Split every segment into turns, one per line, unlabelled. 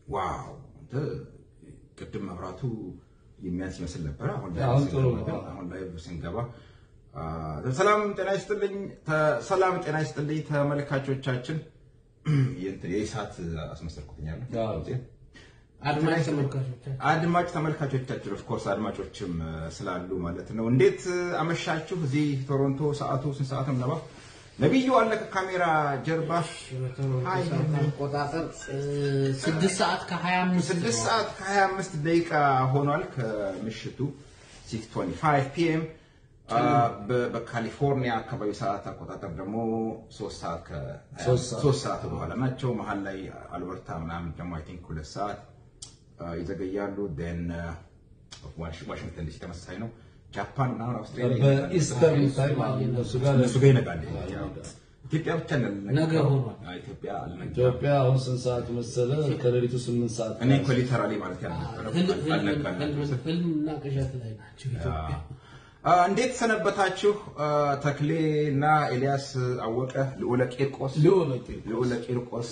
ዋው አንተ ቅድም መብራቱ የሚያንስ ይመስል ነበረ። አሁን ላይ
አሁን ጥሩ
ስንገባ
ነው።
ግን አሁን ላይ ስንገባ አ፣ ሰላም ጤና ይስጥልኝ ተ- ሰላም ጤና ይስጥልኝ ተመልካቾቻችን። የእንትን የኢሳት አስመሰልኩትኛለሁ
አዎ።
አድማጭ ተመልካቾቻችን
አድማጭ ተመልካቾቻችን ኦፍ ኮርስ አድማጮችም እ፣ ስላሉ ማለት ነው። እንዴት እ፣ አመሻችሁ? እዚህ ቶሮንቶ ሰዓቱ ስንት ሰዓት ነው? ነባ ነቢዩ አለ ከካሜራ ጀርባ ሀይ።
አቆጣጠር ስድስት ሰዓት ከሀያ አምስት
ስድስት ሰዓት ከ25 ደቂቃ ሆኗል ከምሽቱ 6:25 ፒኤም በካሊፎርኒያ አካባቢ ሰዓት አቆጣጠር ደግሞ ሶስት ሰዓት ከ-
ሶስት ሰዓት።
ሶስት ሰዓት በኋላ ናቸው። መሀል ላይ አልበርታ ምናምን ደግሞ አይ ቲንክ ሁለት ሰዓት አ፣ ይዘገያሉ። ን ዋሽንግተን ዲሲ ተመሳሳይ ነው። ጃፓን ምናምን አውስትራሊያ
በኢስተርን ታይም አሁን እነሱ ጋር
እነሱ ጋር ይነጋል። ኢትዮጵያ ብቻ
ነገ ሆኗል።
አ፣ ኢትዮጵያ አልነጋም።
ኢትዮጵያ አሁን ስንት ሰዓት መሰለ? ከሌሊቱ ስምንት ሰዓት
እኔ እኮ ሊተራሊ ማለት ያልነበረ አልነጋላቸው
ህልምና ቅዠት ላይ ናቸው ኢትዮጵያ።
አ፣ እንዴት ሰነበታችሁ? አ፣ ተክሌ እና ኤልያስ አወቀ ልዑለ ቂርቆስ
ልዑለ ቂርቆስ።
ልዑለ ቂርቆስ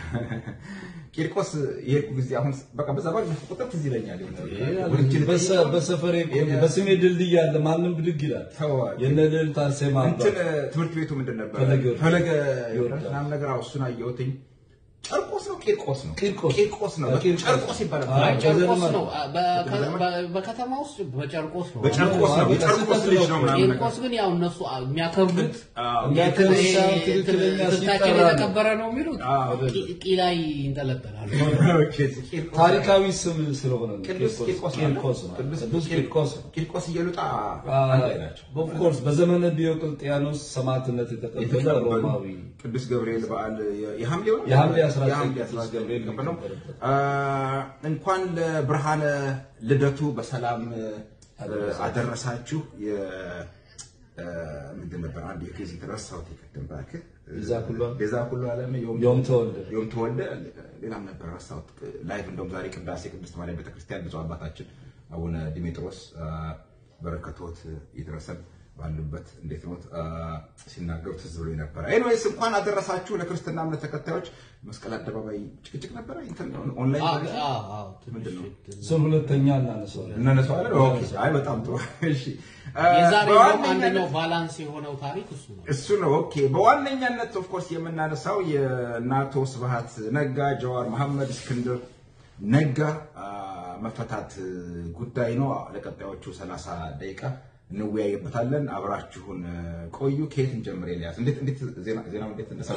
ቂርቆስ የሄድኩ ጊዜ አሁን በቃ በዛ ባለፈ ቁጥር ትዝ ይለኛል። ወልጄ
በሰ-
ልጠይቀው
በሰፈሬ ቆየ። በስሜ ድልድይ አለ። ማንም ብድግ ይላል።
ተዋል።
የነ ልዕልት አርሴማ
እንትን
አባት
ትምህርት ቤቱ ምንድን ነበር?
ፈለገ ዮርዳኖስ።
ፈለገ ዮርዳኖስ ምናምን ነገር አዎ፣ እሱን አየሁትኝ። ጨርቆስ ነው ቂርቆስ ነው
ቂርቆስ።
ቂርቆስ ነው
ቂርቆስ።
ጨርቆስ ይባላል።
አይ፣
አይ ጨርቆስ
በዘመን-
ነው። በ- በ- በከተማ ውስጥ በጨርቆስ ነው።
በጨርቆስ ነው
አዎ፣
የጨርቆስ ልጅ ነው ምናምን ነገር
ቂርቆስ ግን ያው እነሱ የሚያከብሩት
አዎ፣
የሚያከብሩት
ይሄ
ሳይሆን ትክክለኛ
ትዝታችን
ሲጠራ ነው።
የተከበረ ነው የሚሉት
አዎ።
ቂ- ቂ ላይ ይንጠለጠላሉ።
ኦኬ፣ ቂርቆስ
ታሪካዊ ስም ስለሆነ ነው።
ቅዱስ ቂርቆስ ነው።
ቂርቆስ ነው። ቅዱስ ቂርቆስ ነው።
ቂርቆስ እየሉጣ አንድ ላይ ናቸው።
ኦፍኮርስ በዘመነ ዲዮቅልጥያኖስ ሰማዕትነት የተቀበለ
የተቀበሉ
ሮማዊ
ቅዱስ ገብርኤል በዓል የ- የሐምሌው ነው?
የሐምሌ 19
የሐምሌ
ቅዱስ
19
ገብርኤል
የተቀበለው።
የተቀበለበት።
አ፣ እንኳን ለብርሃነ ልደቱ በሰላም አ፣ አደረሳችሁ። የ- አ፣ ምንድን ነበር አንድ የኬዝ ረሳሁት የቅድም እባክህ
ቤዛ ኩሉ ዓለም።
ቤዛ ኩሉ ዓለም
ዮም ተወልደ።
ዮም ተወልደ ሌላም ነበር ረሳሁት። ላይቭ እንደውም ዛሬ ቅዳሴ ቅድስት ማርያም ቤተክርስቲያን ብፁዕ አባታችን አቡነ ዲሜጥሮስ አ፣ በረከቶት ይድረሰን ባሉበት እንዴት ኖት አ፣ ሲናገሩ ትዝ ብሎ ነበረ። ኤኒዌይስ እንኳን አደረሳችሁ ለክርስትና እምነት ተከታዮች። መስቀል አደባባይ ጭቅጭቅ ነበረ ኢንተርኔት ኦንላይን
አዎ፣
ማለት ነው?
አዎ፣ አዎ፣
ምንድን ነው?
ትንሽ
እሱን ሁለተኛ እናነሳዋለን።
እናነሳዋለን። ኦኬ፣ አይ በጣም ጥሩ። እሺ አ፣
የዛሬው
በዋነኛነት-
አንደኛው ባላንስ የሆነው ታሪክ እሱ ነው።
እሱ ነው። ኦኬ በዋነኛነት ኦፍኮርስ የምናነሳው የናቶ ስብሃት ነጋ፣ ጀዋር መሐመድ፣ እስክንድር ነጋ አ፣ መፈታት ጉዳይ ነው። ለቀጣዮቹ 30 ደቂቃ እንወያይበታለን። አብራችሁን ቆዩ። ከየት እንጀምር? ኤልያስ እንዴት እንዴት ዜና ዜናው እንዴት እንደሰማ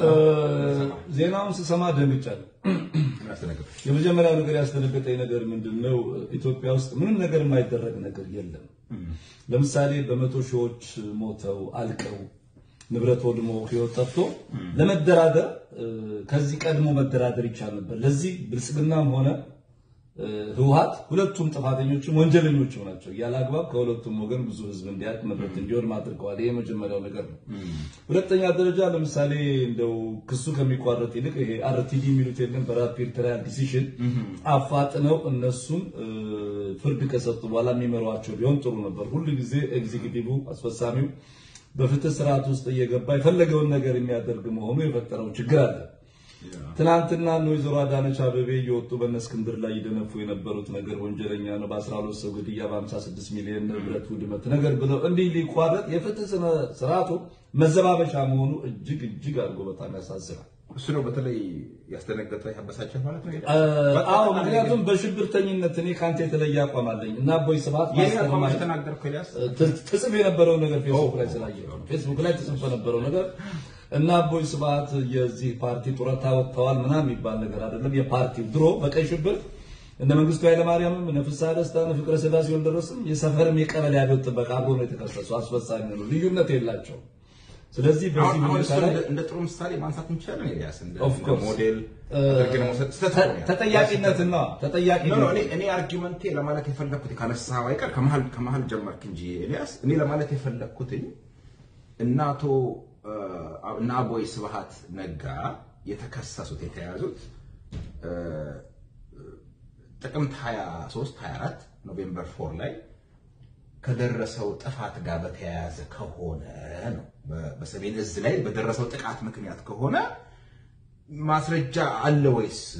ዜናውን ስሰማ ደንግጫለሁ።
ምን አስደነገጠ?
የመጀመሪያው ነገር ያስደነገጠኝ ነገር ምንድን ነው? ኢትዮጵያ ውስጥ ምንም ነገር የማይደረግ ነገር የለም። ለምሳሌ በመቶ ሺዎች ሞተው አልቀው ንብረት ወድሞ ሕይወት ጠፍቶ ለመደራደር እ፣ ከዚህ ቀድሞ መደራደር ይቻል ነበር። ለዚህ ብልጽግናም ሆነ እ፣ ህወሓት ሁለቱም ጥፋተኞችም ወንጀለኞችም ናቸው። ያለ አግባብ ከሁለቱም ወገን ብዙ ህዝብ እንዲያልቅ ንብረት እንዲወድም አድርገዋል። ይሄ የመጀመሪያው ነገር ነው። ሁለተኛ ደረጃ ለምሳሌ እንደው ክሱ ከሚቋረጥ ይልቅ ይሄ አርቲዲ የሚሉት የለም በራፒድ ትራያል ዲሲሽን አፋጥነው እነሱም እ፣ ፍርድ ከሰጡ በኋላ የሚመሯቸው ቢሆን ጥሩ ነበር። ሁሉ ጊዜ ኤግዚኪቲቭ አስፈጻሚው በፍትህ ስርዓት ውስጥ እየገባ የፈለገውን ነገር የሚያደርግ መሆኑ የፈጠረው ችግር አለ። ትናንትና እነ ወይዘሮ አዳነች አበቤ እየወጡ በእነ እስክንድር ላይ ይደነፉ የነበሩት ነገር ወንጀለኛ ነው፣ በ12 ሰው ግድያ በ56 ሚሊዮን ንብረት ውድመት ነገር ብለው እንዲህ ሊቋረጥ የፍትህ ስነ ስርዓቱ መዘባበቻ መሆኑ እጅግ እጅግ አድርጎ በጣም ያሳዝናል።
እሱ ነው በተለይ ያስደነገጠ ያበሳጨህ ማለት ነው። ኤልያስ?
አዎ ምክንያቱም በሽብርተኝነት እኔ ከአንተ የተለየ አቋም አለኝ እና አቦይ ስብሐት
የኔ አቋም
ማስተማር
የተናገርከው ኤልያስ
ት- ትጽፍ የነበረው ነገር ፌስቡክ ላይ ስላየ ፌስቡክ ላይ ትጽፍ የነበረው ነገር እና አቦይ ስብሐት የዚህ ፓርቲ ጡረታ ወጥተዋል ምናምን የሚባል ነገር አይደለም። የፓርቲው ድሮ በቀይ ሽብር እነ መንግስቱ ኃይለማርያምም እነ ፍስሐ ደስታ እነ ፍቅረ ስላሴ ወልደረስም የሰፈርም የቀበሌ አብዮት ጥበቃ አብሮ ነው የተከሰሱ አስፈጻሚ ነው። ልዩነት የላቸው። ስለዚህ በዚህ
አሁን አሁን
ሁኔታ
እሱን
ላይ
እንደ- እንደ ጥሩ ምሳሌ ማንሳት እንችላለን። ኤልያስ እንደ
Of
እንደ
course.
ሞዴል አድርገን መውሰድ ስህተት
ተ-
ነው ያለው።
ተጠያቂነትና
ኖ ኖ፣
ተጠያቂነት
እኔ እኔ አርጊመንቴ ለማለት የፈለኩት ካነሳኸው አይቀር ከመሀል ከመሀል ጀመርክ እንጂ ኤልያስ፣ እኔ ለማለት የፈለኩትኝ እና አቶ እ፣ እና አቦይ ስብሃት ነጋ የተከሰሱት የተያዙት እ፣ ጥቅምት 23 24 ኖቬምበር 4 ላይ ከደረሰው ጥፋት ጋር በተያያዘ ከሆነ ነው። በ- በሰሜን እዝ ላይ በደረሰው ጥቃት ምክንያት ከሆነ ማስረጃ አለ ወይስ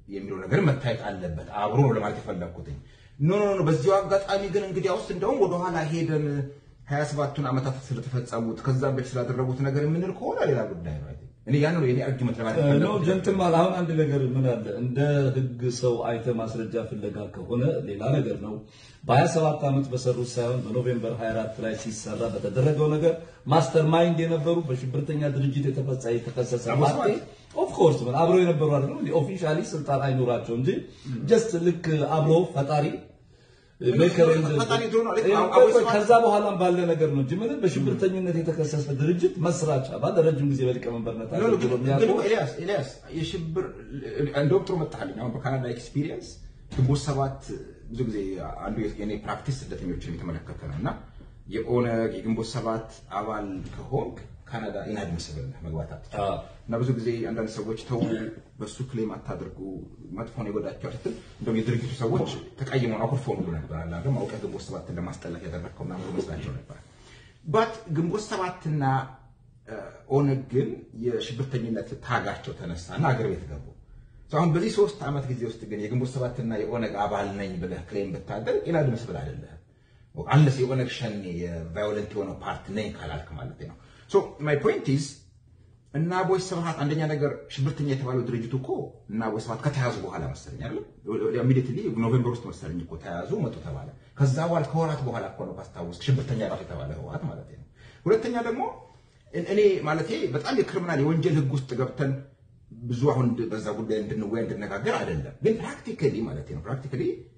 የሚለው ነገር መታየት አለበት። አብሮ ነው ለማለት የፈለግኩትኝ። ኖ ኖ ኖ። በዚሁ አጋጣሚ ግን እንግዲያውስ እንደውም ወደኋላ ሄደን ሀያ ሰባቱን ዓመታት ስለተፈጸሙት ከዛም በፊት ስላደረጉት ነገር የምንል ከሆነ ሌላ ጉዳይ ነው። አይ ቲንክ እኔ ያን ነው የኔ አርጊመንት ለማለት
ነው
የፈለግኩት።
ጀንትልማን። አሁን አንድ ነገር ምን አለ እንደ ህግ ሰው አይተ ማስረጃ ፍለጋ ከሆነ ሌላ ነገር ነው። በ27 ዓመት በሰሩት ሳይሆን በኖቬምበር 24 ላይ ሲሰራ በተደረገው ነገር ማስተር ማይንድ የነበሩ በሽብርተኛ ድርጅት የተፈጻ የተከሰሰ
አቦ
ፓርቲ ኦፍ ኮርስ ምን አብረው የነበሩ አይደለም ኦፊሻሊ ስልጣን አይኖራቸው እንጂ ጀስት ልክ አብሮ ፈጣሪ ሜከር ኤንድ-
ፈጣሪ ድሮ ነው። ልክ
ይሄ
አሁን
ቆይ
አቦ
ቆይ ከዛ በኋላም ባለ ነገር ነው እንጂ ምንም በሽብርተኝነት የተከሰሰ ድርጅት መስራች አባል ረጅም ጊዜ በሊቀመንበርነት
ኖ ኖ፣ ግን
አገልግሎ
ግን
የሚያውቁ
እኮ ኤልያስ ኤልያስ የሽብር እንደውም ጥሩ መጣልኝ። አሁን በካናዳ ኤክስፒሪየንስ ግንቦት ሰባት ብዙ ጊዜ አንዱ የኔ ፕራክቲስ ስደተኞችን የተመለከተ ነው እና የኦነግ የግንቦት ሰባት አባል ከሆንክ ካናዳ ኢንአድሚስብል ነህ መግባት አትችልም።
አዎ።
እና ብዙ ጊዜ አንዳንድ ሰዎች ተው በሱ ክሌም አታድርጉ መጥፎን የጎዳቸው ስትል እንደውም የድርጊቱ ሰዎች ተቀይመው አኩርፈው ሁሉ ነበር አለ አይደል አውቀህ ግንቦት ሰባትን ለማስጠላት ያደረግከው ምናምን መስላቸው ነበር ባት ግንቦት ሰባትና እ፣ ኦነግ ግን የሽብርተኝነት ታጋቸው ተነሳና አገር ቤት ገቡ So አሁን በዚህ ሶስት ዓመት ጊዜ ውስጥ ግን የግንቦት ሰባትና የኦነግ አባል ነኝ ብለህ ክሌም ብታደርግ ኢንአድሚስብል አይደለህም አንለስ የኦነግ ሸኔ የቫዮለንት የሆነው ፓርቲ ነኝ ካላልክ ማለት ነው ሶ ማይ ፖይንት ኢዝ እና አቦይ ስብሃት አንደኛ ነገር ሽብርተኛ የተባለው ድርጅቱ እኮ እና አቦይ ስብሃት ከተያዙ በኋላ መሰለኝ አይደል ኢሚዲየትሊ ኖቬምበር ውስጥ መሰለኝ እኮ ተያዙ መጡ ተባለ ከዛ በኋላ ከወራት በኋላ እኮ ነው ካስታወስክ ሽብርተኛ ራሱ የተባለ ህወሓት ማለት ነው ሁለተኛ ደግሞ እን- እኔ ማለቴ በጣም የክሪሚናል የወንጀል ህግ ውስጥ ገብተን ብዙ አሁን በዛ ጉዳይ እንድንወያ እንድነጋገር አይደለም ግን ፕራክቲካሊ ማለት ነው ፕራክቲካሊ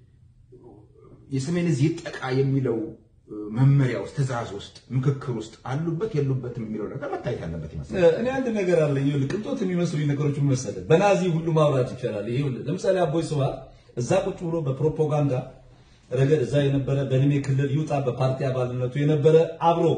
የሰሜን እዝ ይጠቃ የሚለው እ፣ መመሪያ ውስጥ ትእዛዝ ውስጥ ምክክር ውስጥ አሉበት የሉበትም የሚለው ነገር መታየት ያለበት ይመስላል።
እኔ አንድ ነገር አለኝ። ይኸውልህ ቅንጦት የሚመስሉ ነገሮች ምን መሰለህ፣ በናዚ ሁሉ ማውራት ይቻላል። ይኸውልህ ለምሳሌ አቦይ ስብሃት እዛ ቁጭ ብሎ በፕሮፓጋንዳ ረገድ እዛ የነበረ በእድሜ ክልል ይውጣ በፓርቲ አባልነቱ የነበረ አብሮ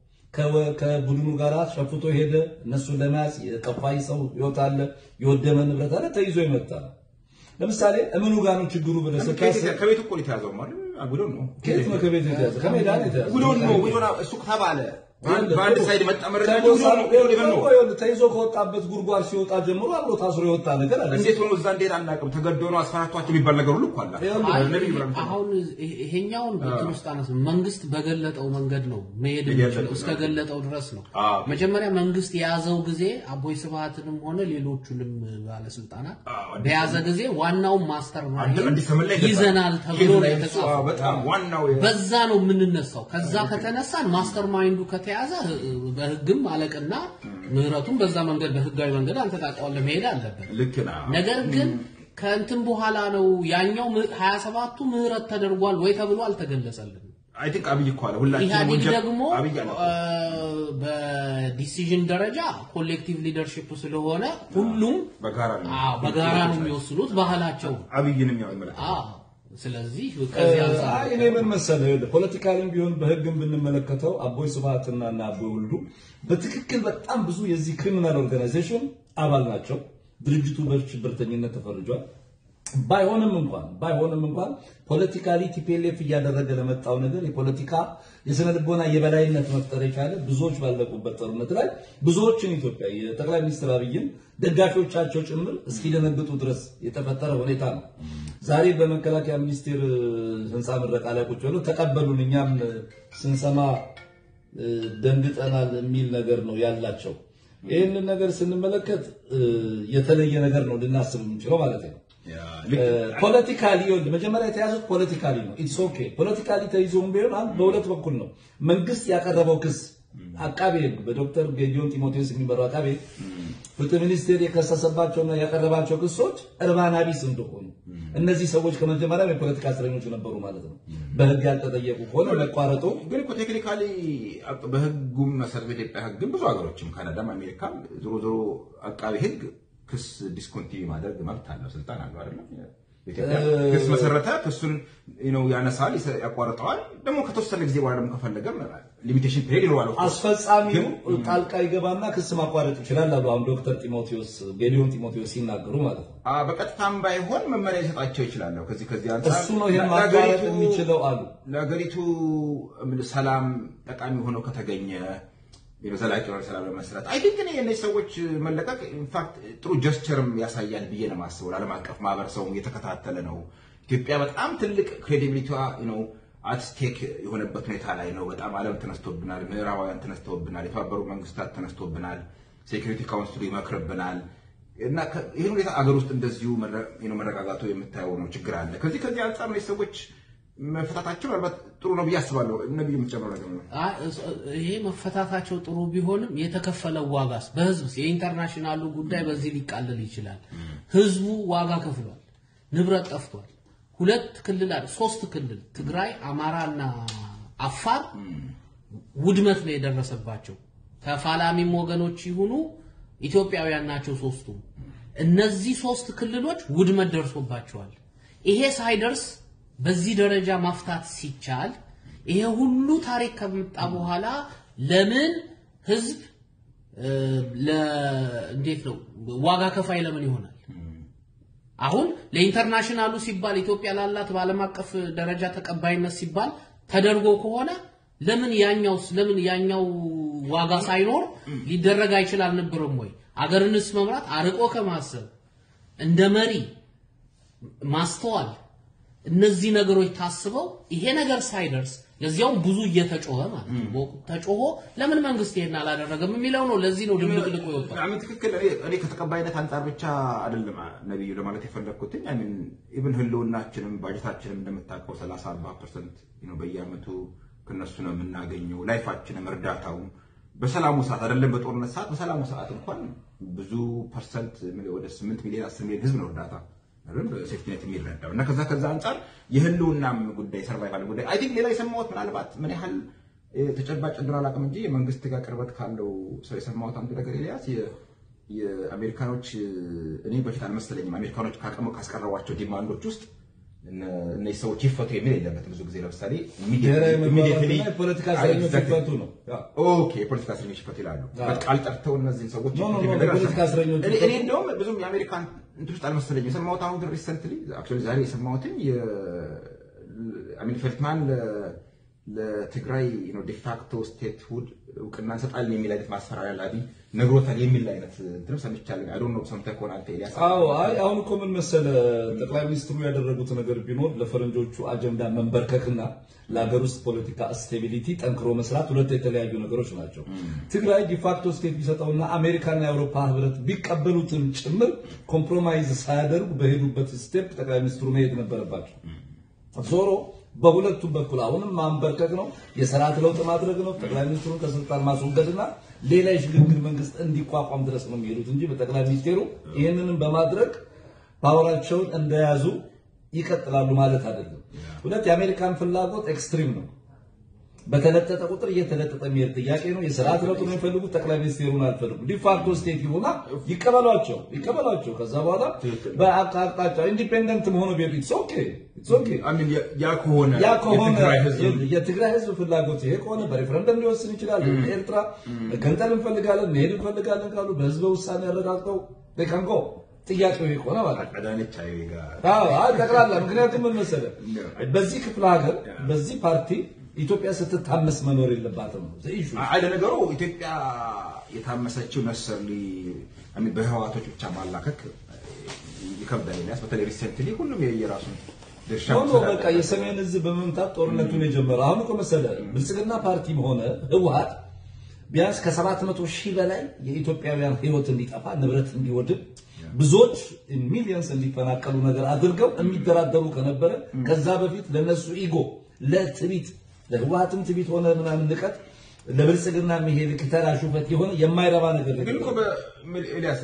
ከወ- ከቡድኑ ጋር ሸፍቶ ሄደ። እነሱን ለመያዝ የጠፋይ ሰው ህይወት አለ፣ የወደመ ንብረት አለ፣ ተይዞ የመጣ ነው። ለምሳሌ እምኑ ጋር ነው ችግሩ ብለህ ስታስብ
ከቤት እኮ ነው የተያዘው ማለት ጉዶን ነው
ከየት ነው ከቤት የተያዘ? ከሜዳ ነው የተያዘ።
ጉዶን ነው ጉዶን እሱ ተባለ በአንድ በአንድ ሳይድ መጣ መረጃ
ተይዞ
ጉዶን ነው ጉዶን ይበል ነው
ተይዞ ከወጣበት ጉድጓድ ሲወጣ ጀምሮ አብሮ ታስሮ የወጣ ነገር አለ።
እንዴት ሆኖ እዛ እንዴት አናውቅም። ተገዶ ነው አስፈራቷቸው የሚባል ነገር ሁሉ እኮ አለ።
ይኸውልህ፣
አይ፣
ነብይ ብራም
አሁን ይሄ- ይሄኛውን እንትን ውስጥ አነስ መንግስት በገለጠው መንገድ ነው መሄድ
የገለጠው
የሚችለው
ነው።
እስከገለጠው ድረስ ነው።
አዎ።
መጀመሪያ መንግስት የያዘው ጊዜ አቦይ ስብሃትንም ሆነ ሌሎቹንም ባለስልጣናት
አዎ፣ አዲስ
በያዘ ጊዜ ዋናውን ማስተር ማይንድ
አዲስ ዘመን ላይ
ይዘናል ተብሎ ነው
ይዘናል። እሱ፣ አዎ፣
የተጻፈው።
በጣም ዋናው የ-
በዛ ነው የምንነሳው። ከዛ ከተነሳን ማስተር ማይንዱ ከተያዘ በህግም አለቅና ምህረቱም በዛ መንገድ በህጋዊ መንገድ አንተ ታውቀዋለህ መሄድ አለበት።
ልክ ነው።
ነገር ግን ከእንትን በኋላ ነው ያኛው ም- 27ቱ ምህረት ተደርጓል ወይ ተብሎ አልተገለጸልንም።
አይ ቲንክ አብይ እኮ አለ ሁላችንም
ኢህአዴግ
ወንጀል
ደግሞ
አብይ አለ እኮ።
አ፣ በዲሲዥን ደረጃ ኮሌክቲቭ ሊደርሺፕ ስለሆነ ሁሉም
በጋራ ነው
አ፣ በጋራ ነው የሚወስኑት ባህላቸው።
አብይንም ያው ይመለከታል።
አ፣ ስለዚህ ከዚህ አንጻር
አይ እኔ ምን መሰለህ ይኸውልህ ፖለቲካልም ቢሆን በህግም ብንመለከተው አቦይ ስብሃትና እና አቦይ ወልዱ በትክክል በጣም ብዙ የዚህ ክሪሚናል ኦርጋናይዜሽን አባል ናቸው። ድርጅቱ በሽብርተኝነት ተፈርጇል። ባይሆንም እንኳን ባይሆንም እንኳን ፖለቲካሊ ቲፒኤልኤፍ እያደረገ ለመጣው ነገር የፖለቲካ የስነ ልቦና የበላይነት መፍጠር የቻለ ብዙዎች ባለቁበት ጦርነት ላይ ብዙዎችን ኢትዮጵያ የጠቅላይ ሚኒስትር አብይን ደጋፊዎቻቸው ጭምር እስኪደነግጡ ድረስ የተፈጠረ ሁኔታ ነው። ዛሬ በመከላከያ ሚኒስቴር ህንፃ ምረቃ ላይ ቁጭ ብለው ተቀበሉን፣ እኛም ስንሰማ እ፣ ደንግጠናል የሚል ነገር ነው ያላቸው። ይህንን ነገር ስንመለከት እ፣ የተለየ ነገር ነው ልናስብ የምንችለው ማለት ነው።
ያ፣ ልክ
ፖለቲካሊ ይኸውልህ መጀመሪያ የተያዙት ፖለቲካሊ ነው። ኢትስ ኦኬ ፖለቲካሊ ተይዞም ቢሆን አንድ በሁለት በኩል ነው። መንግስት ያቀረበው ክስ አቃቤ ሕግ በዶክተር ጌዲዮን ጢሞቴዎስ የሚመራው አቃቤ ሕግ ፍትህ ሚኒስቴር የከሰሰባቸውና ያቀረባቸው ክሶች እርባና ቢስ እንደሆኑ እነዚህ ሰዎች ከመጀመሪያ የፖለቲካ እስረኞች ነበሩ ማለት ነው። በህግ ያልተጠየቁ ከሆነ መቋረጡ
ግን እኮ ቴክኒካሊ በህጉም መሰረት በኢትዮጵያ ህግም ብዙ ሀገሮችም ካናዳም አሜሪካም ዞሮ ዞሮ አቃቢ ህግ ክስ ዲስኮንቲኒ ማድረግ መብት አለው፣ ስልጣን አለው አይደለም። ኢትዮጵያ ክስ መሰረተ፣ ክሱን ነው ያነሳል፣ ይሰ- ያቋርጠዋል። ደግሞ ከተወሰነ ጊዜ በኋላ ደግሞ ከፈለገም ሊሚቴሽን ፔሪድ ይኖራል።
አስፈጻሚው ጣልቃ ይገባና ክስ ማቋረጥ ይችላል አሉ አሁን ዶክተር ጢሞቴዎስ ጌዲዮን ጢሞቴዎስ ሲናገሩ ማለት ነው።
አ፣ በቀጥታም ባይሆን መመሪያ ሊሰጣቸው ይችላለሁ። ከዚህ ከዚህ አንጻር
እሱ ነው ይሄን ማቋረጥ
ለሀገሪቱ-
የሚችለው አሉ።
ለሀገሪቱ ምን ሰላም ጠቃሚ ሆኖ ከተገኘ ዘላቂ የሆነ ሰላም ለመስራት አይ ቲንክ እኔ የእነዚህ ሰዎች መለቀቅ ኢንፋክት ጥሩ ጀስቸርም ያሳያል ብዬ ነው የማስበው። ዓለም አቀፍ ማህበረሰቡ እየተከታተለ ነው። ኢትዮጵያ በጣም ትልቅ ክሬዲቢሊቲዋ ነው አትስቴክ የሆነበት ሁኔታ ላይ ነው። በጣም ዓለም ተነስቶብናል፣ ምዕራባውያን ተነስተውብናል፣ የተባበሩት መንግስታት ተነስቶብናል፣ ሴኩሪቲ ካውንስሉ ይመክርብናል እና ይህን ሁኔታ አገር ውስጥ እንደዚሁ መረጋጋቱ የምታየው ነው ችግር አለ። ከዚህ ከዚህ አንጻር ነው ሰዎች መፈታታቸው ምናልባት ጥሩ ነው ብዬ አስባለሁ። ነብዩ የምትጨምረው ነገር ነው?
ይሄ መፈታታቸው ጥሩ ቢሆንም የተከፈለው ዋጋስ በህዝብ የኢንተርናሽናሉ ጉዳይ በዚህ ሊቃለል ይችላል። ህዝቡ ዋጋ ከፍሏል፣ ንብረት ጠፍቷል። ሁለት ክልል አለ፣ ሶስት ክልል ትግራይ፣ አማራና አፋር ውድመት ነው የደረሰባቸው። ተፋላሚም ወገኖች ይሁኑ ኢትዮጵያውያን ናቸው ሶስቱ። እነዚህ ሶስት ክልሎች ውድመት ደርሶባቸዋል። ይሄ ሳይደርስ በዚህ ደረጃ ማፍታት ሲቻል ይሄ ሁሉ ታሪክ ከመጣ በኋላ ለምን ህዝብ እንዴት ነው ዋጋ ከፋይ ለምን ይሆናል? አሁን ለኢንተርናሽናሉ ሲባል ኢትዮጵያ ላላት በዓለም አቀፍ ደረጃ ተቀባይነት ሲባል ተደርጎ ከሆነ ለምን ያኛውስ ለምን ያኛው ዋጋ ሳይኖር ሊደረግ አይችል አልነበረም ወይ? አገርንስ መምራት አርቆ ከማሰብ እንደ መሪ ማስተዋል እነዚህ ነገሮች ታስበው ይሄ ነገር ሳይደርስ ለዚያውም ብዙ እየተጮኸ ማለት ነው። በወቅቱ ተጮሆ ለምን መንግስት ይሄን አላደረገም የሚለው ነው። ለዚህ ነው ድብልቅልቁ የወጣው።
አሜን ትክክል። እኔ እኔ ከተቀባይነት አንጻር ብቻ አይደለም ነብዩ ለማለት የፈለግኩት አሜን ኢቭን ህልውናችንም ባጀታችንም እንደምታውቀው 30 40% ነው በየአመቱ ከነሱ ነው የምናገኘው። ላይፋችንም እርዳታውም በሰላሙ ሰዓት አይደለም በጦርነት ሰዓት፣ በሰላሙ ሰዓት እንኳን ብዙ ፐርሰንት ወደ 8 ሚሊዮን 10 ሚሊዮን ህዝብ ነው እርዳታ ሴፍቲኔት የሚረዳው እና ከዛ ከዛ አንጻር የህልውናም ጉዳይ ሰርቫይቫል ጉዳይ አይ ቲንክ ሌላ የሰማሁት ምናልባት ምን ያህል ተጨባጭ እንደሆነ አላውቅም እንጂ የመንግስት ጋር ቅርበት ካለው ሰው የሰማሁት አንዱ ነገር ኤልያስ የአሜሪካኖች እኔ በፊት አልመሰለኝም አሜሪካኖች ካቀመ ካስቀረቧቸው ዲማንዶች ውስጥ እነዚህ ሰዎች ይፈቱ የሚል የለበትም። ብዙ ጊዜ ለምሳሌ
የፖለቲካ እስረኞች ይፈቱ ነው።
ኦኬ የፖለቲካ እስረኞች ይፈቱ ይላሉ። ቃል ጠርተው እነዚህን ሰዎች
የፖለቲካ እስረኞች
እኔ እንደውም ብዙም የአሜሪካን እንትን ውስጥ አልመሰለኝም። የሰማሁት አሁን ግን ሪሰንትሊ አክቹዋሊ ዛሬ የሰማሁትኝ አሚን ፌልትማን ለትግራይ ዲፋክቶ ስቴትሁድ እውቅና እንሰጣለን የሚል አይነት ማስፈራሪያ ለአብይ ነግሮታል የሚል አይነት እንትንም ሰምቻለሁ። አይ ዶንት ኖ ሰምተህ ከሆነ አንተ ኤልያስ።
አዎ አይ አሁን እኮ ምን መሰለ ጠቅላይ ሚኒስትሩ ያደረጉት ነገር ቢኖር ለፈረንጆቹ አጀንዳ መንበርከክና ለሀገር ውስጥ ፖለቲካ ስቴቢሊቲ ጠንክሮ መስራት ሁለት የተለያዩ ነገሮች ናቸው። ትግራይ ዲፋክቶ ስቴት ቢሰጠውና አሜሪካና የአውሮፓ ህብረት ቢቀበሉትም ጭምር ኮምፕሮማይዝ ሳያደርጉ በሄዱበት ስቴፕ ጠቅላይ ሚኒስትሩ መሄድ ነበረባቸው። ዞሮ በሁለቱም በኩል አሁንም ማንበርከክ ነው፣ የስርዓት ለውጥ ማድረግ ነው፣ ጠቅላይ ሚኒስትሩን ከስልጣን ማስወገድና ሌላ የሽግግር መንግስት እንዲቋቋም ድረስ ነው የሚሄዱት እንጂ በጠቅላይ ሚኒስቴሩ ይህንንም በማድረግ ፓወራቸውን እንደያዙ ይቀጥላሉ ማለት አይደለም። ሁለት የአሜሪካን ፍላጎት ኤክስትሪም ነው። በተለጠጠ ቁጥር እየተለጠጠ የሚሄድ ጥያቄ ነው። የስርዓት ለውጥ ነው የሚፈልጉት። ጠቅላይ ሚኒስቴሩን አልፈልጉም። ዲፋክቶ ስቴት ይሁና ይቀበሏቸው ይቀበሏቸው። ከዛ በኋላ በአቅጣጫ ኢንዲፔንደንት መሆኑ ቤቱ ኢትስ ኦኬ ኢትስ ኦኬ።
ያ ከሆነ
ያ ከሆነ
የትግራይ ህዝብ
የትግራይ ህዝብ ፍላጎት ይሄ ከሆነ በሬፈረንደም ሊወስን ይችላል። ኤርትራ ገንጠል እንፈልጋለን መሄድ እንፈልጋለን ካሉ በህዝበ ውሳኔ ያረጋግጠው ደካንጎ ጥያቄው ይሄ ከሆነ ማለት ነው።
አዳነች አቤቤ ጋር
አዎ አይ ጠቅላላ ምክንያቱም ምን መሰለህ በዚህ ክፍለ ሀገር በዚህ ፓርቲ ኢትዮጵያ ስትታመስ መኖር የለባትም ነው ዘኢሹ
አይ ለነገሩ ኢትዮጵያ የታመሰችው ነሰርሊ አሚን በህዋቶች ብቻ ማላከክ ይከብዳል። ኤልያስ በተለይ ሪሰንትሊ ሁሉም የየራሱን ድርሻ
ሆኖ በቃ የሰሜን ህዝብ በመምታት ጦርነቱን የጀመረው አሁን እኮ መሰለህ ብልጽግና ፓርቲም ሆነ ህወሓት ቢያንስ ከሰባት መቶ ሺህ በላይ የኢትዮጵያውያን ህይወት እንዲጠፋ ንብረት እንዲወድም ብዙዎች ሚሊየንስ እንዲፈናቀሉ ነገር አድርገው የሚደራደሩ ከነበረ ከዛ በፊት ለነሱ ኢጎ ለትቢት ለህወሓትም ትቢት ሆነ ምናምን ንቀት ለብልጽግና የሚሄድ ክተራ ሹፈት የሆነ የማይረባ ነገር
ግን እኮ ኤልያስ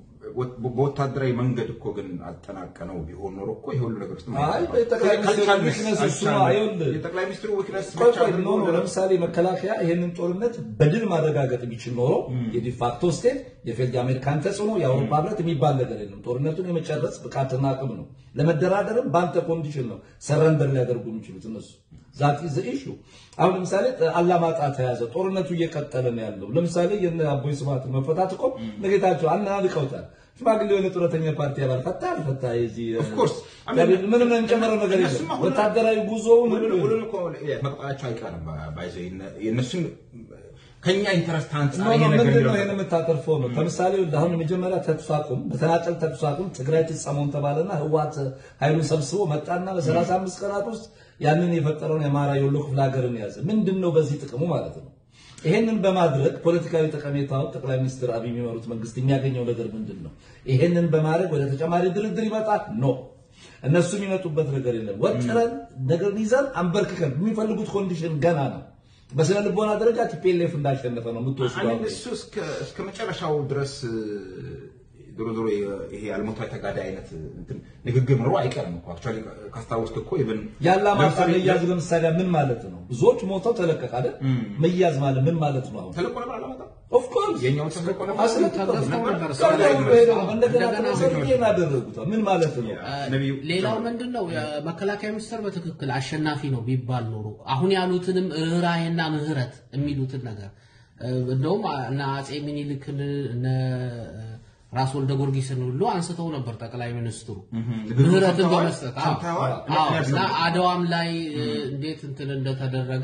በወታደራዊ መንገድ እኮ ግን አጠናቀነው ቢሆን ኖሮ እኮ ይሄ ሁሉ ነገር ውስጥ
አይ ጠቅላይ ሚኒስትሩ ዊክነስ እሱ ነው። አይኸውልህ
የጠቅላይ ሚኒስትሩ ዊክነስ
ቆይ ቆይ ኖ ኖ ለምሳሌ መከላከያ ይህንን ጦርነት በድል ማረጋገጥ ቢችል ኖሮ የዲፋክቶ ስቴት የፌልድ የአሜሪካን ተጽዕኖ የአውሮፓ ህብረት የሚባል ነገር የለም። ጦርነቱን የመጨረስ ብቃትና አቅም ነው። ለመደራደርም በአንተ ኮንዲሽን ነው ሰረንደር ሊያደርጉ የሚችሉት እነሱ ዛት ኢዝ ኢሹ። አሁን ለምሳሌ አላማጣ ተያዘ፣ ጦርነቱ እየቀጠለ ነው ያለው። ለምሳሌ የነ አቦይ ስብሃት መፈታት እኮ ነጌታቸው አናንቀውታል። ሽማግሌ የሆነ ጡረተኛ ፓርቲ አባል ፈታ አልፈታ የዚህ
course.
ምንም እንጨምረው ነገር የለም።
እነሱማ ሁሉ-
ወታደራዊ ጉዞውን
ሁሉም እኮ መቅጠላቸው አይቀርም። ባይዘ የእነሱን ከኛ ኢንተረስት አንጻር
ኖ
ይሄ
ኖ
ነገር
ምንድን ነው
የሚለው
ይሄን የምታተርፈው ነው። ለምሳሌ አሁን የመጀመሪያ ተኩስ አቁም በተናጠል ተኩስ አቁም ትግራይ ትጸመውን ተባለና ህወሓት ኃይሉን ሰብስቦ መጣና በሰላሳ አምስት ቀናት ውስጥ ያንን የፈጠረውን የአማራ የወሎ ክፍለ ሀገርን ያዘ። ምንድን ነው በዚህ ጥቅሙ ማለት ነው? ይሄንን በማድረግ ፖለቲካዊ ጠቀሜታው ጠቅላይ ሚኒስትር አብይ የሚመሩት መንግስት የሚያገኘው ነገር ምንድን ነው? ይሄንን በማድረግ ወደ ተጨማሪ ድርድር ይመጣል? ኖ እነሱ የሚመጡበት ነገር የለም። ወጥረን ነገር ይዘን አንበርክከን የሚፈልጉት ኮንዲሽን ገና ነው። በስነ ልቦና ደረጃ ቲፒኤልኤፍ እንዳሸነፈ ነው የምትወስደው።
አሜን እሱ እስከ እስከ መጨረሻው ድረስ ዞሮ ዞሮ ይሄ አልሞቷ ተጋዳይ አይነት እንትን ንግግር ኖሮ አይቀርም እኮ አክቹዋሊ ካስታወስክ እኮ ኢቭን
ያላማጣ መያዝ ለምሳሌ ምን ማለት ነው? ብዙዎች ሞተው ተለቀቀ አይደል? መያዝ ማለት ምን ማለት ነው? አሁን
ተለቆ ነበር አላማጣ
ኦፍ ኮርስ
የኛውን ተለቆ ነበር
አስለቅቀው
ተገፍተው ነበር።
እንደገና
እንደገና
ተሰልቄን አደረጉት። ምን ማለት ነው?
ነቢዩ
ሌላው ምንድን ነው የመከላከያ ሚኒስቴር በትክክል አሸናፊ ነው ቢባል ኖሮ አሁን ያሉትንም ርኅራኄና ምህረት የሚሉትን ነገር እንደውም እነ አጼ ሚኒልክን እነ ራስ ወልደ ጊዮርጊስን ሁሉ አንስተው ነበር ጠቅላይ ሚኒስትሩ ምህረትን በመስጠት አዎ።
ሰምተዋል?
አዎ። እና አድዋም ላይ እንዴት እንትን እንደተደረገ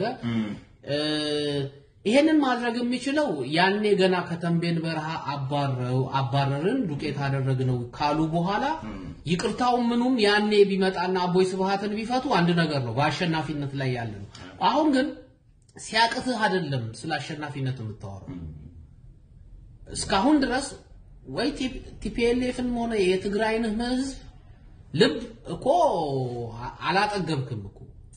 ይሄንን ማድረግ የሚችለው ያኔ ገና ከተንቤን በረሃ አባረው አባረርን ዱቄት አደረግነው ካሉ በኋላ ይቅርታው ምኑም ያኔ ቢመጣና አቦይ ስብሃትን ቢፈቱ አንድ ነገር ነው፣ በአሸናፊነት ላይ ያለ ነው። አሁን ግን ሲያቅትህ አይደለም ስለ አሸናፊነት የምታወራው። እስካሁን ድረስ ወይ ቲፒኤልኤፍን ሆነ የትግራይን ህዝብ ልብ እኮ አላጠገብክም እኮ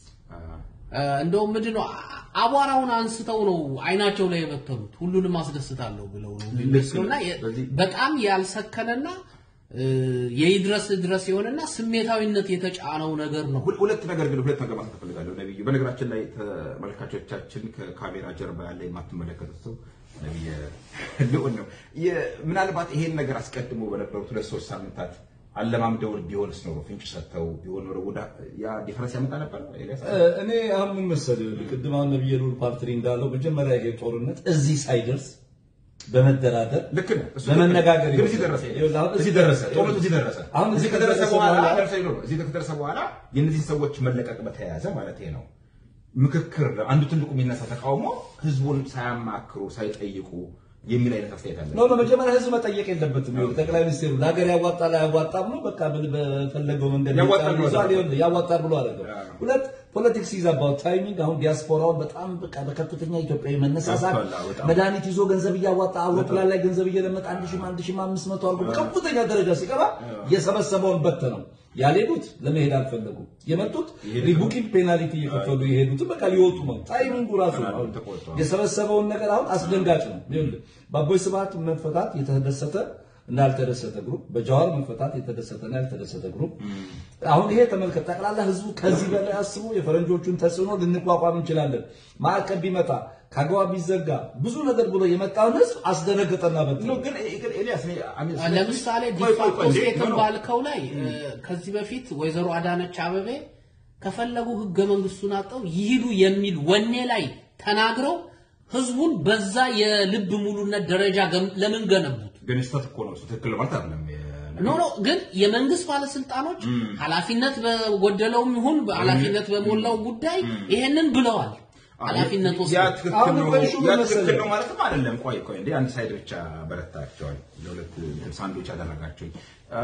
እንደውም ምንድን ነው አቧራውን አንስተው ነው አይናቸው ላይ የበተኑት። ሁሉንም አስደስታለሁ ብለው ነው የሚመስለውና በጣም ያልሰከነና የይድረስ ድረስ የሆነና ስሜታዊነት የተጫነው ነገር ነው።
ሁለት ነገር ግን ሁለት ነገር ማለት እፈልጋለሁ ነብዩ። በነገራችን ላይ ተመልካቾቻችን ከካሜራ ጀርባ ያለ የማትመለከቱት ሰው ነብየ ልዑል ነው። ምናልባት ይሄን ነገር አስቀድሞ በነበሩት ሁለት ሶስት ሳምንታት አለማምደው ቢሆንስ ኖሮ ፍንጭ ሰጥተው ቢሆን ኖሮ ወዳ ያ ዲፈረንስ ያመጣ ነበር። ኤልያስ
እኔ አሁን ምን መሰለህ ቅድም አሁን ነብየ ልዑል ፓርትሪ እንዳለው መጀመሪያ ይሄ ጦርነት እዚህ ሳይደርስ በመደራደር
ልክ ነህ። እሱ
በመነጋገር
ግን እዚህ ደረሰ። እዚህ ደረሰ። ጦርነቱ እዚህ ደረሰ።
አሁን
እዚህ ከደረሰ በኋላ ደረሰ ነው። እዚህ ከደረሰ በኋላ የእነዚህ ሰዎች መለቀቅ በተያያዘ ማለት ነው ምክክር አንዱ ትልቁ የሚነሳ ተቃውሞ ህዝቡን ሳያማክሩ ሳይጠይቁ የሚል አይነት አስተያየት አለ።
ኖ ኖ መጀመሪያ ህዝብ መጠየቅ የለበትም። ይኸውልህ ጠቅላይ ሚኒስትሩ ለሀገር ያዋጣል አያዋጣም ነው በቃ ምን በፈለገው መንገድ
ያዋጣል ብሎ
ይዟል፣ ይኸውልህ ያዋጣል ብሎ አደረገው። ሁለት ፖለቲክስ ኢዝ አባውት ታይሚንግ። አሁን ዲያስፖራውን በጣም በቃ በከፍተኛ ኢትዮጵያዊ መነሳሳት
ያስፈላ በጣም።
መድኃኒት ይዞ ገንዘብ እያዋጣ አውሮፕላን ላይ ገንዘብ እየለመጠ አንድ ሺህ አንድ ሺህ አምስት መቶ አድርጎ በከፍተኛ ደረጃ ሲገባ የሰበሰበውን በተነው። ያልሄዱት ለመሄድ አልፈለጉም። የመጡት ሪቡኪንግ ፔናልቲ እየከፈሉ የሄዱትን በቃ ሊወጡ ነው። ታይሚንጉ ራሱ ነው። አሁን
ተቆጥቷል።
የሰበሰበውን ነገር አሁን አስደንጋጭ ነው። ይኸውልህ በአቦይ ስብሃት መፈታት የተደሰተ እና ያልተደሰተ ግሩፕ፣ በጃዋር መፈታት የተደሰተ እና ያልተደሰተ ግሩፕ። አሁን ይሄ ተመልከት፣ ጠቅላላ ህዝቡ ከዚህ በላይ አስቦ የፈረንጆቹን ተጽዕኖ ልንቋቋም እንችላለን፣ ማዕቀብ ቢመጣ ካገዋ ቢዘጋ ብዙ ነገር ብሎ የመጣውን ህዝብ አስደነገጠና በት
ነው ግን ግን ኤልያስ እኔ አሜን ስለ-
ለምሳሌ
ቆይ ቆይ
ዲፋክቶ
ቆይ እንዴ፣
ስቴትን
ኖ፣ ኖ።
ባልከው ላይ ከዚህ በፊት ወይዘሮ አዳነች አበቤ ከፈለጉ ህገ መንግስቱን አጠው ይሂዱ የሚል ወኔ ላይ ተናግረው ህዝቡን በዛ የልብ ሙሉነት ደረጃ ገም- ለምን ገነቡት?
ግን ስህተት እኮ ነው። እሱ ትክክል ማለት አይደለም።
ኖ ኖ ግን የመንግስት ባለስልጣኖች ኃላፊነት በጎደለውም ይሁን ኃላፊነት በሞላው ጉዳይ ይሄንን ብለዋል። ኃላፊነት
ያ
ወስደው
ትክክል
አሁን
ነው
እኮ ኢሹ
ያ
ምን
ትክክል
መሰለህ?
ነው ማለትም አይደለም። ቆይ ቆይ እንዴ አንድ ሳይድ ብቻ በረታቸዋል፣ ለሁለት ሳንዶች አደረጋቸውኝ። አ፣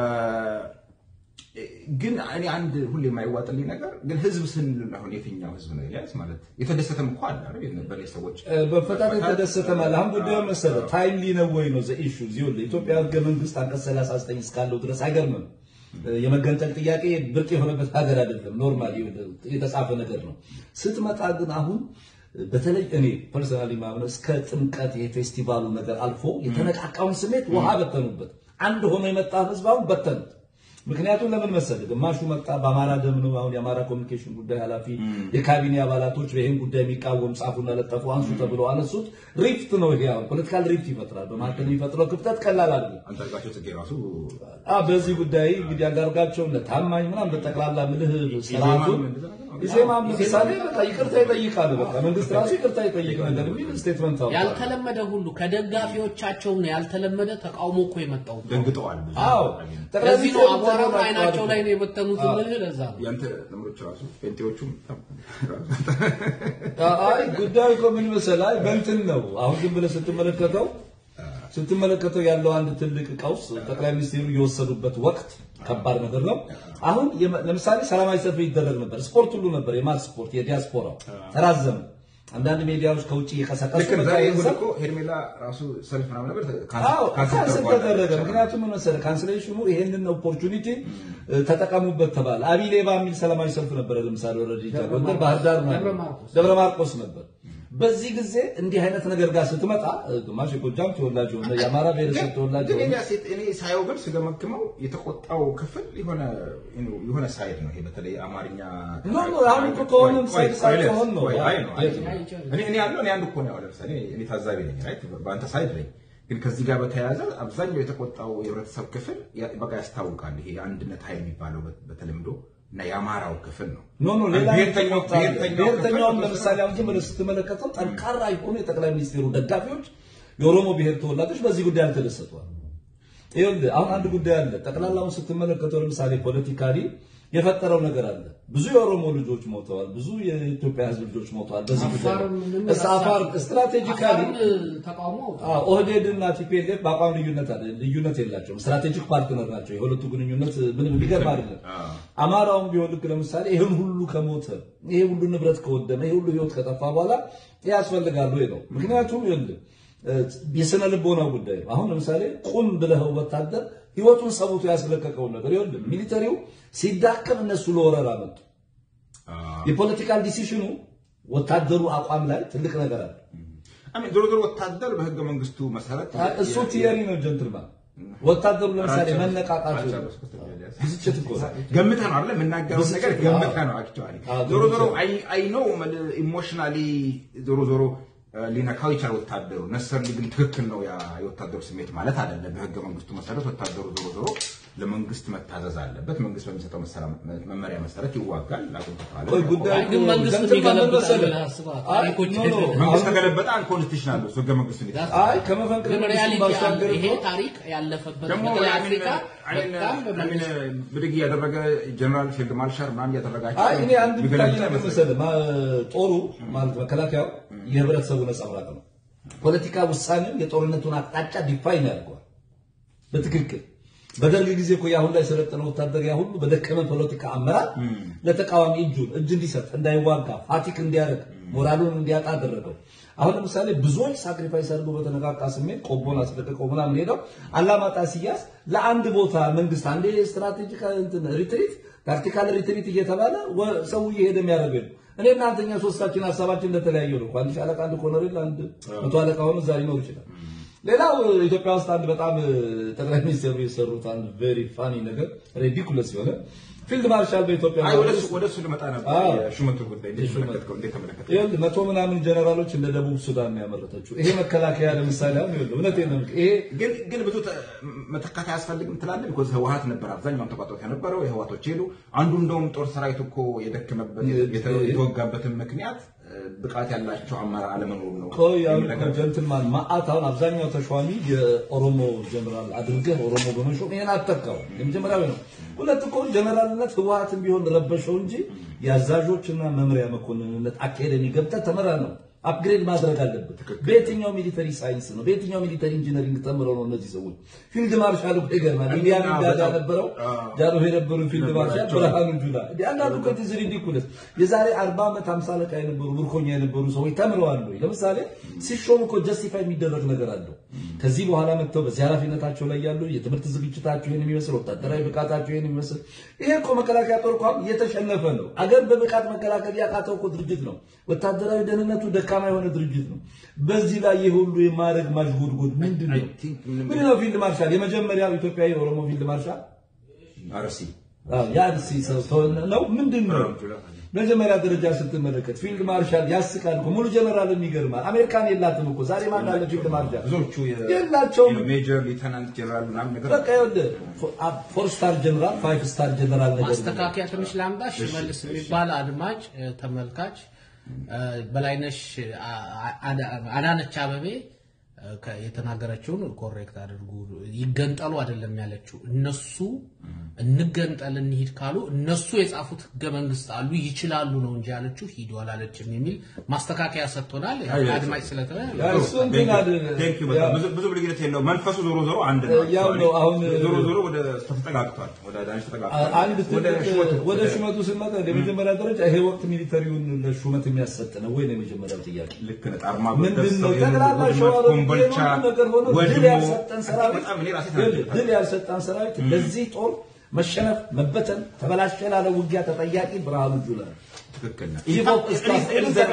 ግን እኔ አንድ ሁሌ የማይዋጥልኝ ነገር ግን ህዝብ ስንል አሁን የትኛው ህዝብ ነው ኤልያስ? ማለት የተደሰተም እኮ አለ አይደል? በእኔ ሰዎች
በፈታት የተደሰተ ማለት አሁን ጉዳዩ መሰለህ ታይምሊ ነው ወይ ነው ዘ ኢሹ ይኸውልህ ኢትዮጵያ ህገ መንግስት አንቀጽ 39 እስካለው ድረስ አይገርምም የመገንጠል ጥያቄ ብርቅ የሆነበት ሀገር አይደለም ኖርማል የተጻፈ ነገር ነው ስትመጣ ግን አሁን በተለይ እኔ ፐርሰናሊ ማምነው እስከ ጥምቀት የፌስቲቫሉ ነገር አልፎ የተነቃቃውን ስሜት ውሃ በተኑበት አንድ ሆኖ የመጣ ህዝብ አሁን በተኑት ምክንያቱም ለምን መሰለህ ግማሹ መጣ በአማራ ደም ነው። አሁን የአማራ ኮሚኒኬሽን ጉዳይ ኃላፊ የካቢኔ አባላቶች ይህን ጉዳይ የሚቃወም ጻፉና ለጠፉ አንሱ ተብለው አነሱት። ሪፍት ነው ይሄ አሁን ፖለቲካል ሪፍት ይፈጥራል። በመካከል የሚፈጥረው ክፍተት ቀላል አይደለም።
አንዳርጋቸው ጽጌ ራሱ
አ በዚህ ጉዳይ እንግዲህ አንዳርጋቸው እነ ታማኝ ምናምን በጠቅላላ ምልህ ስርዓቱን ኢዜማም ለምሳሌ በቃ ይቅርታ ይጠይቃል። በቃ መንግስት ራሱ ይቅርታ ይጠይቅ ነገር የሚል ስቴትመንት አውጥቷል።
ያልተለመደ ሁሉ ከደጋፊዎቻቸው ነው ያልተለመደ ተቃውሞ እኮ የመጣው።
ደንግጠዋል። ብዙ
አዎ ጠቅላይ
ለዚህ ነው
ሚኒስትሩ
አቧራውን
ተናግረዋል።
አይናቸው ላይ ነው የበተኑት የምልህ ለዛ ነው።
ያንተ ዘመዶች ራሱ ጴንጤዎቹም
አይ ጉዳዩ እኮ ምን መሰለህ፣ አይ በእንትን ነው አሁን ዝም ብለህ ስትመለከተው ስትመለከተው ያለው አንድ ትልቅ ቀውስ ጠቅላይ ሚኒስትሩ የወሰዱበት ወቅት ከባድ ነገር ነው። አሁን የመ- ለምሳሌ ሰላማዊ ሰልፍ ይደረግ ነበር፣ ስፖርት ሁሉ ነበር፣ የማስ ስፖርት የዲያስፖራው ተራዘመ። አንዳንድ ሚዲያዎች ከውጭ እየቀሰቀሱ
ልክ ነው።
በቃ
ዛሬ
ይህን
እሑድ
ሰልፍ
እኮ ሄርሜላ ራሱ ሰልፍ ምናምን ነበር
አዎ
ካንስል
ካንስል
ተደርጓል።
ተደረገ። ምክንያቱም ምን መሰለህ ካንስሌሽኑ ይሄንን ኦፖርቹኒቲ ተጠቀሙበት ተባለ። አቢ ሌባ የሚል ሰላማዊ ሰልፍ ነበረ። ለምሳሌ ወረዲ ጎንደር፣ ባህር ዳር ነው
ደብረ ማርቆስ።
ደብረ ማርቆስ ነበር። በዚህ ጊዜ እንዲህ አይነት ነገር ጋር ስትመጣ ግማሽ የጎጃም ተወላጅ የሆነ የአማራ ብሔረሰብ ተወላጅ
ግን
የሆነ
እኔ ሴት እኔ ሳየው ግን ስገመግመው የተቆጣው ክፍል የሆነ የሆነ ሳይድ ነው። ይሄ በተለይ አማርኛ
ኖ፣ ኖ፣ አሁን እኮ ከሆነም
ቆይ፣
ሳይድ
ቆይ፣
ሳይድ
ቆይ፣
ከሆን ነው።
ቆይ፣ አይ ነው፣ አይ ነው።
አይ፣
እኔ እኔ ያለው እኔ አንድ እኮ ነው። ያው ለምሳሌ እኔ ታዛቢ ነኝ፣ ራይት በአንተ ሳይድ ነኝ። ግን ከዚህ ጋር በተያያዘ አብዛኛው የተቆጣው የህብረተሰብ ክፍል ያ- በቃ ያስታውቃል። ይሄ የአንድነት ኃይል የሚባለው በ- በተለምዶ እና የአማራው ክፍል ነው።
ኖ ኖ ሌላ
ብሔርተኛው
ብሔርተኛውን
ብሔርተኛው
ለምሳሌ አሁን ዝም ብለህ ስትመለከተው ጠንካራ የሆኑ የጠቅላይ ሚኒስትሩ ደጋፊዎች የኦሮሞ ብሔር ተወላጆች በዚህ ጉዳይ አልተደሰቷል። ይኸውልህ አሁን አንድ ጉዳይ አለ። ጠቅላላውን ስትመለከተው ለምሳሌ ፖለቲካሊ የፈጠረው ነገር አለ። ብዙ የኦሮሞ ልጆች ሞተዋል። ብዙ የኢትዮጵያ ሕዝብ ልጆች ሞተዋል። በዚህ ጉዳይ
አፋርም ምንም
እስ አፋር ስትራቴጂካሊ
አፋርም ተቃውሞ አውጥቷል።
ኦህዴድ እና ቲፒኤልኤፍ በአቋም ልዩነት አለ ልዩነት የላቸውም። ስትራቴጂክ ፓርትነር ናቸው። የሁለቱ ግንኙነት ምንም የሚገርም አይደለም። አማራውም ቢሆን ልክ ለምሳሌ ይህን ሁሉ ከሞተ ይሄ ሁሉ ንብረት ከወደመ ይሄ ሁሉ ህይወት ከጠፋ በኋላ ይህ ያስፈልጋሉ ወይ ነው። ምክንያቱም ይኸውልህ የስነ ልቦናው ጉዳይ ነው። አሁን ለምሳሌ ቁም ብለኸው ወታደር ህይወቱን ሰውቶ ያስለቀቀውን ነገር ይኸውልህ ሚሊተሪው ሲዳከም እነሱ ለወረራ መጡ። የፖለቲካል ዲሲሽኑ ወታደሩ አቋም ላይ ትልቅ ነገር አለ።
አሜን ዞሮ ዞሮ ወታደር በህገ መንግስቱ መሰረት
እሱ ቲየሪ ነው ጀንትልማን። ወታደሩ ለምሳሌ መነቃቃቱ ብስጭት እኮ ነው።
ገምተህ ነው አይደል? የምናገረው ነገር
ብስጭት፣
ገምተህ
አዎ።
ነው። አክቹዋሊ
አዎ፣
ዞሮ ዞሮ
ገምተህ።
አይ አይ ኖ ኢሞሽናሊ ዞሮ ዞሮ ሊነካው ይችላል ወታደሩ። ነሰርሊ ግን ትክክል ነው ያ የወታደሩ ስሜት ማለት አይደለም። በህገ መንግስቱ መሰረት ወታደሩ ዞሮ ዞሮ ለመንግስት መታዘዝ አለበት። መንግስት በሚሰጠው መሰራ- መመሪያ መሰረት ይዋጋል። ላቁም ተባለ።
ቆይ ጉዳዩ
አይ ግን መንግስት
ጀንትልማን ምን
የሚገለብጥ
መሰለህ?
አለ አስበህ
አይ
ታሪኮች
ኖ ኖ
መንግስት
አሁን-
ከገለበጠ አንኮንስቲቱሽናል ነው እሱ ህገ መንግስቱ እንዴት
አይ ከመፈንቅለ
ግን
መንግስቱ
ሪያሊቲ አለ።
ባሻገር
ይሄ
እኮ
ታሪክ ያለፈበት
ደግሞ
በተለይ
አሚን
አፍሪካ
አሚን
በጣም
አሚን
በመንግስት
ብድግ እያደረገ ጀነራል ፊልድ ማርሻል ምናምን እያደረጋቸው
አይ እኔ አንድ
የሚገለብጥ
የሚታይ ነገር
አይመስለኝም።
መሰለህ ማ- ጦሩ ማለት መከላከያው የህብረተሰቡ ነጸብራቅ ነው። ፖለቲካ ውሳኔው የጦርነቱን አቅጣጫ ዲፋይን ያደርገዋል በትክክል። በደርግ ጊዜ እኮ የአሁን ላይ የሰለጠነ ወታደር ያ ሁሉ በደከመ ፖለቲካ አመራር ለተቃዋሚ እጁን እጅ እንዲሰጥ እንዳይዋጋ ፋቲክ እንዲያደርግ ሞራሉን እንዲያጣ አደረገው። አሁን ለምሳሌ ብዙዎች ሳክሪፋይስ አድርገው በተነቃቃ ስሜት ቆቦን አስለቅቀው ምናምን ሄደው አላማጣ ሲያዝ ለአንድ ቦታ መንግስት አንዴ ስትራቴጂክ እንትን ሪትሪት ታክቲካል ሪትሪት እየተባለ ወ- ሰው እየሄደ የሚያደርገው ነው። እኔ እናንተኛ ሶስታችን ሀሳባችን እንደተለያየ ነው። አንድ ሻለቃ፣ አንድ ኮሎኔል፣ አንድ መቶ አለቃ ሆኖ እዛ ሊኖር ይችላል። ሌላው ኢትዮጵያ ውስጥ አንድ በጣም ጠቅላይ ሚኒስትሩ የሰሩት አንድ ቬሪ ፋኒ ነገር ሬዲኩለስ የሆነ ፊልድ ማርሻል በኢትዮጵያ
አይ ወደ
መንግስት
እሱ ወደ እሱ ልመጣ ነበር።
አዎ።
የሹመቱ ጉዳይ እንዴት ተመለከትከው? እንዴት ተመለከትከው?
ይኸውልህ መቶ ምናምን ጀነራሎች እንደ ደቡብ ሱዳን ነው ያመረተችው። ይሄ መከላከያ ለምሳሌ አሁን ይኸውልህ እውነቴን ነው የምልህ፣ ይሄ
ግን ግን ብዙ ተ- መተካት አያስፈልግም ትላለህ። ቢኮዝ ህወሀት ነበር አብዛኛውን ተቋጥሮት የነበረው የህወሀቶች ሄዱ። አንዱ እንደውም ጦር ሰራዊቱ እኮ የደከመበት የተ- የተወጋበትን ምክንያት እ፣ ብቃት ያላቸው አመራር አለመኖሩ ነው
ቆይ አሁን
የሚል ነገር
ጀንትልማን ማአት አሁን አብዛኛው ተሿሚ የኦሮሞ ጀነራል አድርገህ ኦሮሞ በመሾም ይሄን አተካው። የመጀመሪያው ነው። ሁለት እኮ ጀነራልነት ህወሀትን ቢሆን ረበሸው እንጂ የአዛዦችና መምሪያ መኮንንነት አካሄደን ገብተህ ተመራ ነው አፕግሬድ ማድረግ አለበት። በየትኛው ሚሊተሪ ሳይንስ ነው በየትኛው ሚሊተሪ ኢንጂነሪንግ ተምረው ነው እነዚህ ሰዎች ፊልድ ማርሻል እኮ ይገርማል። ኢንዲያን ጋዳ ነበረው ጃሮ የነበሩ ፊልድ ማርሻል ብርሃኑ ጁላ እንዲህ አንዳንዱ እኮ ትዝ ሪዲኩለስ የዛሬ 40 ዓመት 50 አለቃ የነበሩ ምርኮኛ የነበሩ ሰዎች ተምረዋል ወይ? ለምሳሌ ሲሾም እኮ ጀስቲፋይ የሚደረግ ነገር አለው። ከዚህ በኋላ መጥተው በዚህ ኃላፊነታቸው ላይ ያሉ የትምህርት ዝግጅታቸው ይሄን የሚመስል ወታደራዊ ብቃታቸው ይሄን የሚመስል ይሄ እኮ መከላከያ ጦር እኮ አሁን እየተሸነፈ ነው። አገር በብቃት መከላከል ያቃተው እኮ ድርጅት ነው። ወታደራዊ ደህንነቱ ደካማ የሆነ ድርጅት ነው። በዚህ ላይ ይህ ሁሉ የማድረግ ማሽጎድጎድ ምንድን ነው?
I think ምንም-
ምንድን ነው ፊልድ ማርሻል? የመጀመሪያው ኢትዮጵያዊ የኦሮሞ ፊልድ ማርሻል
አርሲ
ያን ሲሰው ነው ምንድን ነው መጀመሪያ ደረጃ ስትመለከት ፊልድ ማርሻል ያስቃል እኮ ሙሉ ጀነራልም ይገርማል። አሜሪካን የላትም እኮ ዛሬ ማን አለ ፊልድ ማርሻል?
ብዙዎቹ የ-
የላቸውም።
ሜጀር ሊተናንት ጀነራል ምናምን ነገር
በቃ ይኸውልህ ፎር ስታር ጀነራል ፋይቭ ስታር ጀነራል ነገር ነው።
ማስተካከያ ትንሽ ላምጣ። ሽመልስ የሚባል አድማጭ እ፣ ተመልካች እ፣ በላይነሽ አ- አ- አዳነች አበቤ እ፣ ከ- የተናገረችውን ኮሬክት አድርጉ። ይገንጠሉ አይደለም ያለችው እነሱ እንገንጠል እንሂድ ካሉ እነሱ የጻፉት ህገ መንግስት አሉ ይችላሉ ነው እንጂ ያለችው ሂዱ አላለችም የሚል ማስተካከያ ሰጥቶናል። አድማጭ ስለተበ
ያ እሱ እንትን አለ-
ቴንክ ዩ በጣም ብዙ ብዙ ልዩነት የለውም። መንፈሱ ዞሮ ዞሮ አንድ ነው።
ያው ነው። አሁን
ዞሮ ዞሮ ወደ ተጠጋግቷል። ወደ ዳንሽ ተጠጋግቷል።
አንድ
ወደ
ትልቅ
ሹመቱ
ወደ ሹመቱ ስንመጣ የመጀመሪያ ደረጃ ይሄ ወቅት ሚሊተሪውን ለሹመት የሚያሰጥ ነው ወይ ነው የመጀመሪያው ጥያቄ።
ልክ ነህ። ጣርማ
ምንድን ነው
በደሰው
ጠቅላላ
ውድመት፣
ሸዋ
ኮምቦልቻ
ነገር ሆኖ ድል
ወድሞ
ያልሰጠን ሰራዊት
በጣም እኔ ራሴ
ይኸውልህ፣
ተናግሬያለሁ።
ድል ያልሰጠን ሰራዊት ለዚህ ጦር መሸነፍ፣ መበተን፣ ተበላሸ ላለ ውጊያ ተጠያቂ ብርሃኑ ጁላ ነው።
ትክክል ነህ።
ይህ ፎቅ እስካሁን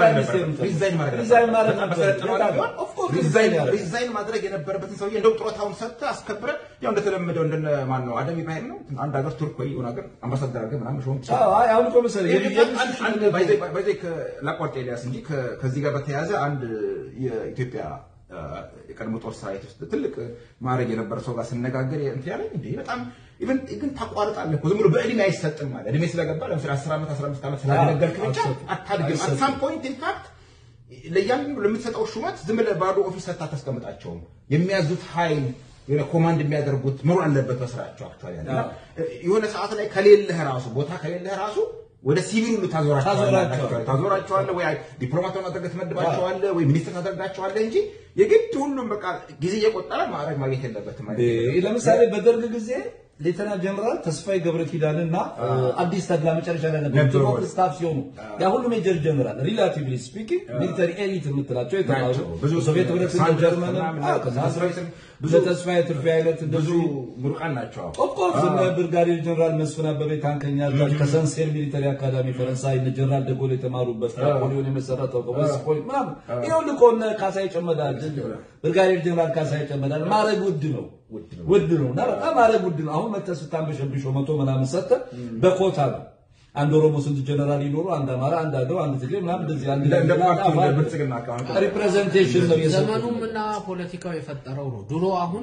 ሪዛይን ማድረግ
ሪዛይን ማድረግ
በጣም
ነበረበት።
በሰለጠነው ዓለም ቢሆን of course
ሪዛይን
ሪዛይን
ሪዛይን ማድረግ የነበረበትን ሰውዬ እንደው ጡረታውን ሰጥተህ አስከብረህ ያው እንደተለመደው እንደነ ማን ነው አደም ኢብራሂም ነው አንድ ሀገር ቱርክ ወይ የሆነ ሀገር አምባሳደር አድርገህ ምናምን ሾም ትችላለህ።
አዎ፣ አይ አሁን እኮ መሰለህ የሚ- የሚ-
በዚህ ላቋርጥ ኤልያስ እንጂ ከ- ከዚህ ጋር በተያያዘ አንድ የኢትዮጵያ አ፣ የቀድሞ ጦር ሰራዊት ውስጥ ትልቅ ማዕረግ የነበረ ሰው ጋር ስነጋገር እንትን ያለኝ እንዴ በጣም ኢቨን ግን ታቋርጣለህ እኮ ዝም ብሎ በእድሜ አይሰጥም ማለት እድሜ ስለገባ ለምሳሌ 10 ዓመት 15 ዓመት ስላገለገልክ ብቻ
አይሰጥም።
አታድግም።
አይሰጥም።
አት ሳም ፖይንት ኢንፋክት ለእያንዳንዱ ለምትሰጠው ሹመት ዝም ብለህ ባዶ ኦፊስ ሰጥተህ አታስቀምጣቸውም። የሚያዙት ኃይል የሆነ ኮማንድ የሚያደርጉት መኖር አለበት በስራቸው አክቹዋሊ እና የሆነ ሰዓት ላይ ከሌለህ ራሱ ቦታ ከሌለህ ራሱ ወደ ሲቪል ሁሉ ታዞራቸዋለህ
ታዞራቸዋለህ።
ታዞራቸዋለህ ወይ ዲፕሎማት ሆነህ አድርገህ ትመድባቸዋለህ ወይ ሚኒስትር ታደርጋቸዋለህ እንጂ የግድ ሁሉም በቃ ጊዜ እየቆጠረ ማዕረግ ማግኘት የለበትም ማለት ነው።
ይሄ ለምሳሌ በደርግ ጊዜ ሌተና ጀነራል ተስፋዬ ገብረ ኪዳንና አዲስ ተድላ መጨረሻ ላይ ነበሩ
ነበሩ።
ጭፎ ስታፍ ሲሆኑ ያ ሁሉ ሜጀር ጀነራል ሪላቲቭሊ ስፒኪንግ ሚሊተሪ ኤሊት የምትላቸው የተማሩ
ናቸው። ብዙ
ሶቪየት ህብረት
ሳንደርስ
ጀርመንም
ምናምን
አዎ፣ ከዛ
ብዙ-
ብዙ ተስፋዬ ትርፌ አይነት
ብዙ
እንደዚሁ
ምሩቃን ናቸው። አዎ።
ኦፍኮርስ እነ ብርጋዴር ጀነራል መስፍን አበበ ታንከኛ አዛዥ ከሰንሴር ሚሊተሪ አካዳሚ ፈረንሳይ እነ ጀነራል ደጎል የተማሩበት ናፖሊዮን የመሰረተው ከዌስት ፖይንት ምናምን ይሄ ሁሉ እኮ እነ ካሳዬ ጨመዳል ብርጋዴር ጀነራል ካሳዬ ጨመዳል ማዕረግ ውድ ነው ውድ ነው እና በጣም ማዕረግ ውድ ነው። አሁን መተህ ስታንበሸብሸው መቶ ምናምን ሰጥተህ በኮታ ነው። አንድ ኦሮሞ ስንት ጀነራል ይኖሩ፣ አንድ አማራ፣ አንድ አገው፣ አንድ ትግሬ ምናምን እንደዚህ አንድ
እንደ- እንደ
ላይ
ፓርቲ እንደ
አፋር
ብልጽግና አካባቢ
ሪፕሬዘንቴሽን ነው የሰጡት።
ዘመኑም እና ፖለቲካው የፈጠረው ነው። ድሮ አሁን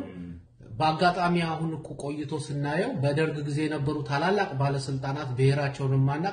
በአጋጣሚ አሁን እኮ ቆይቶ ስናየው በደርግ ጊዜ የነበሩ ታላላቅ ባለስልጣናት ብሔራቸውን የማናቅ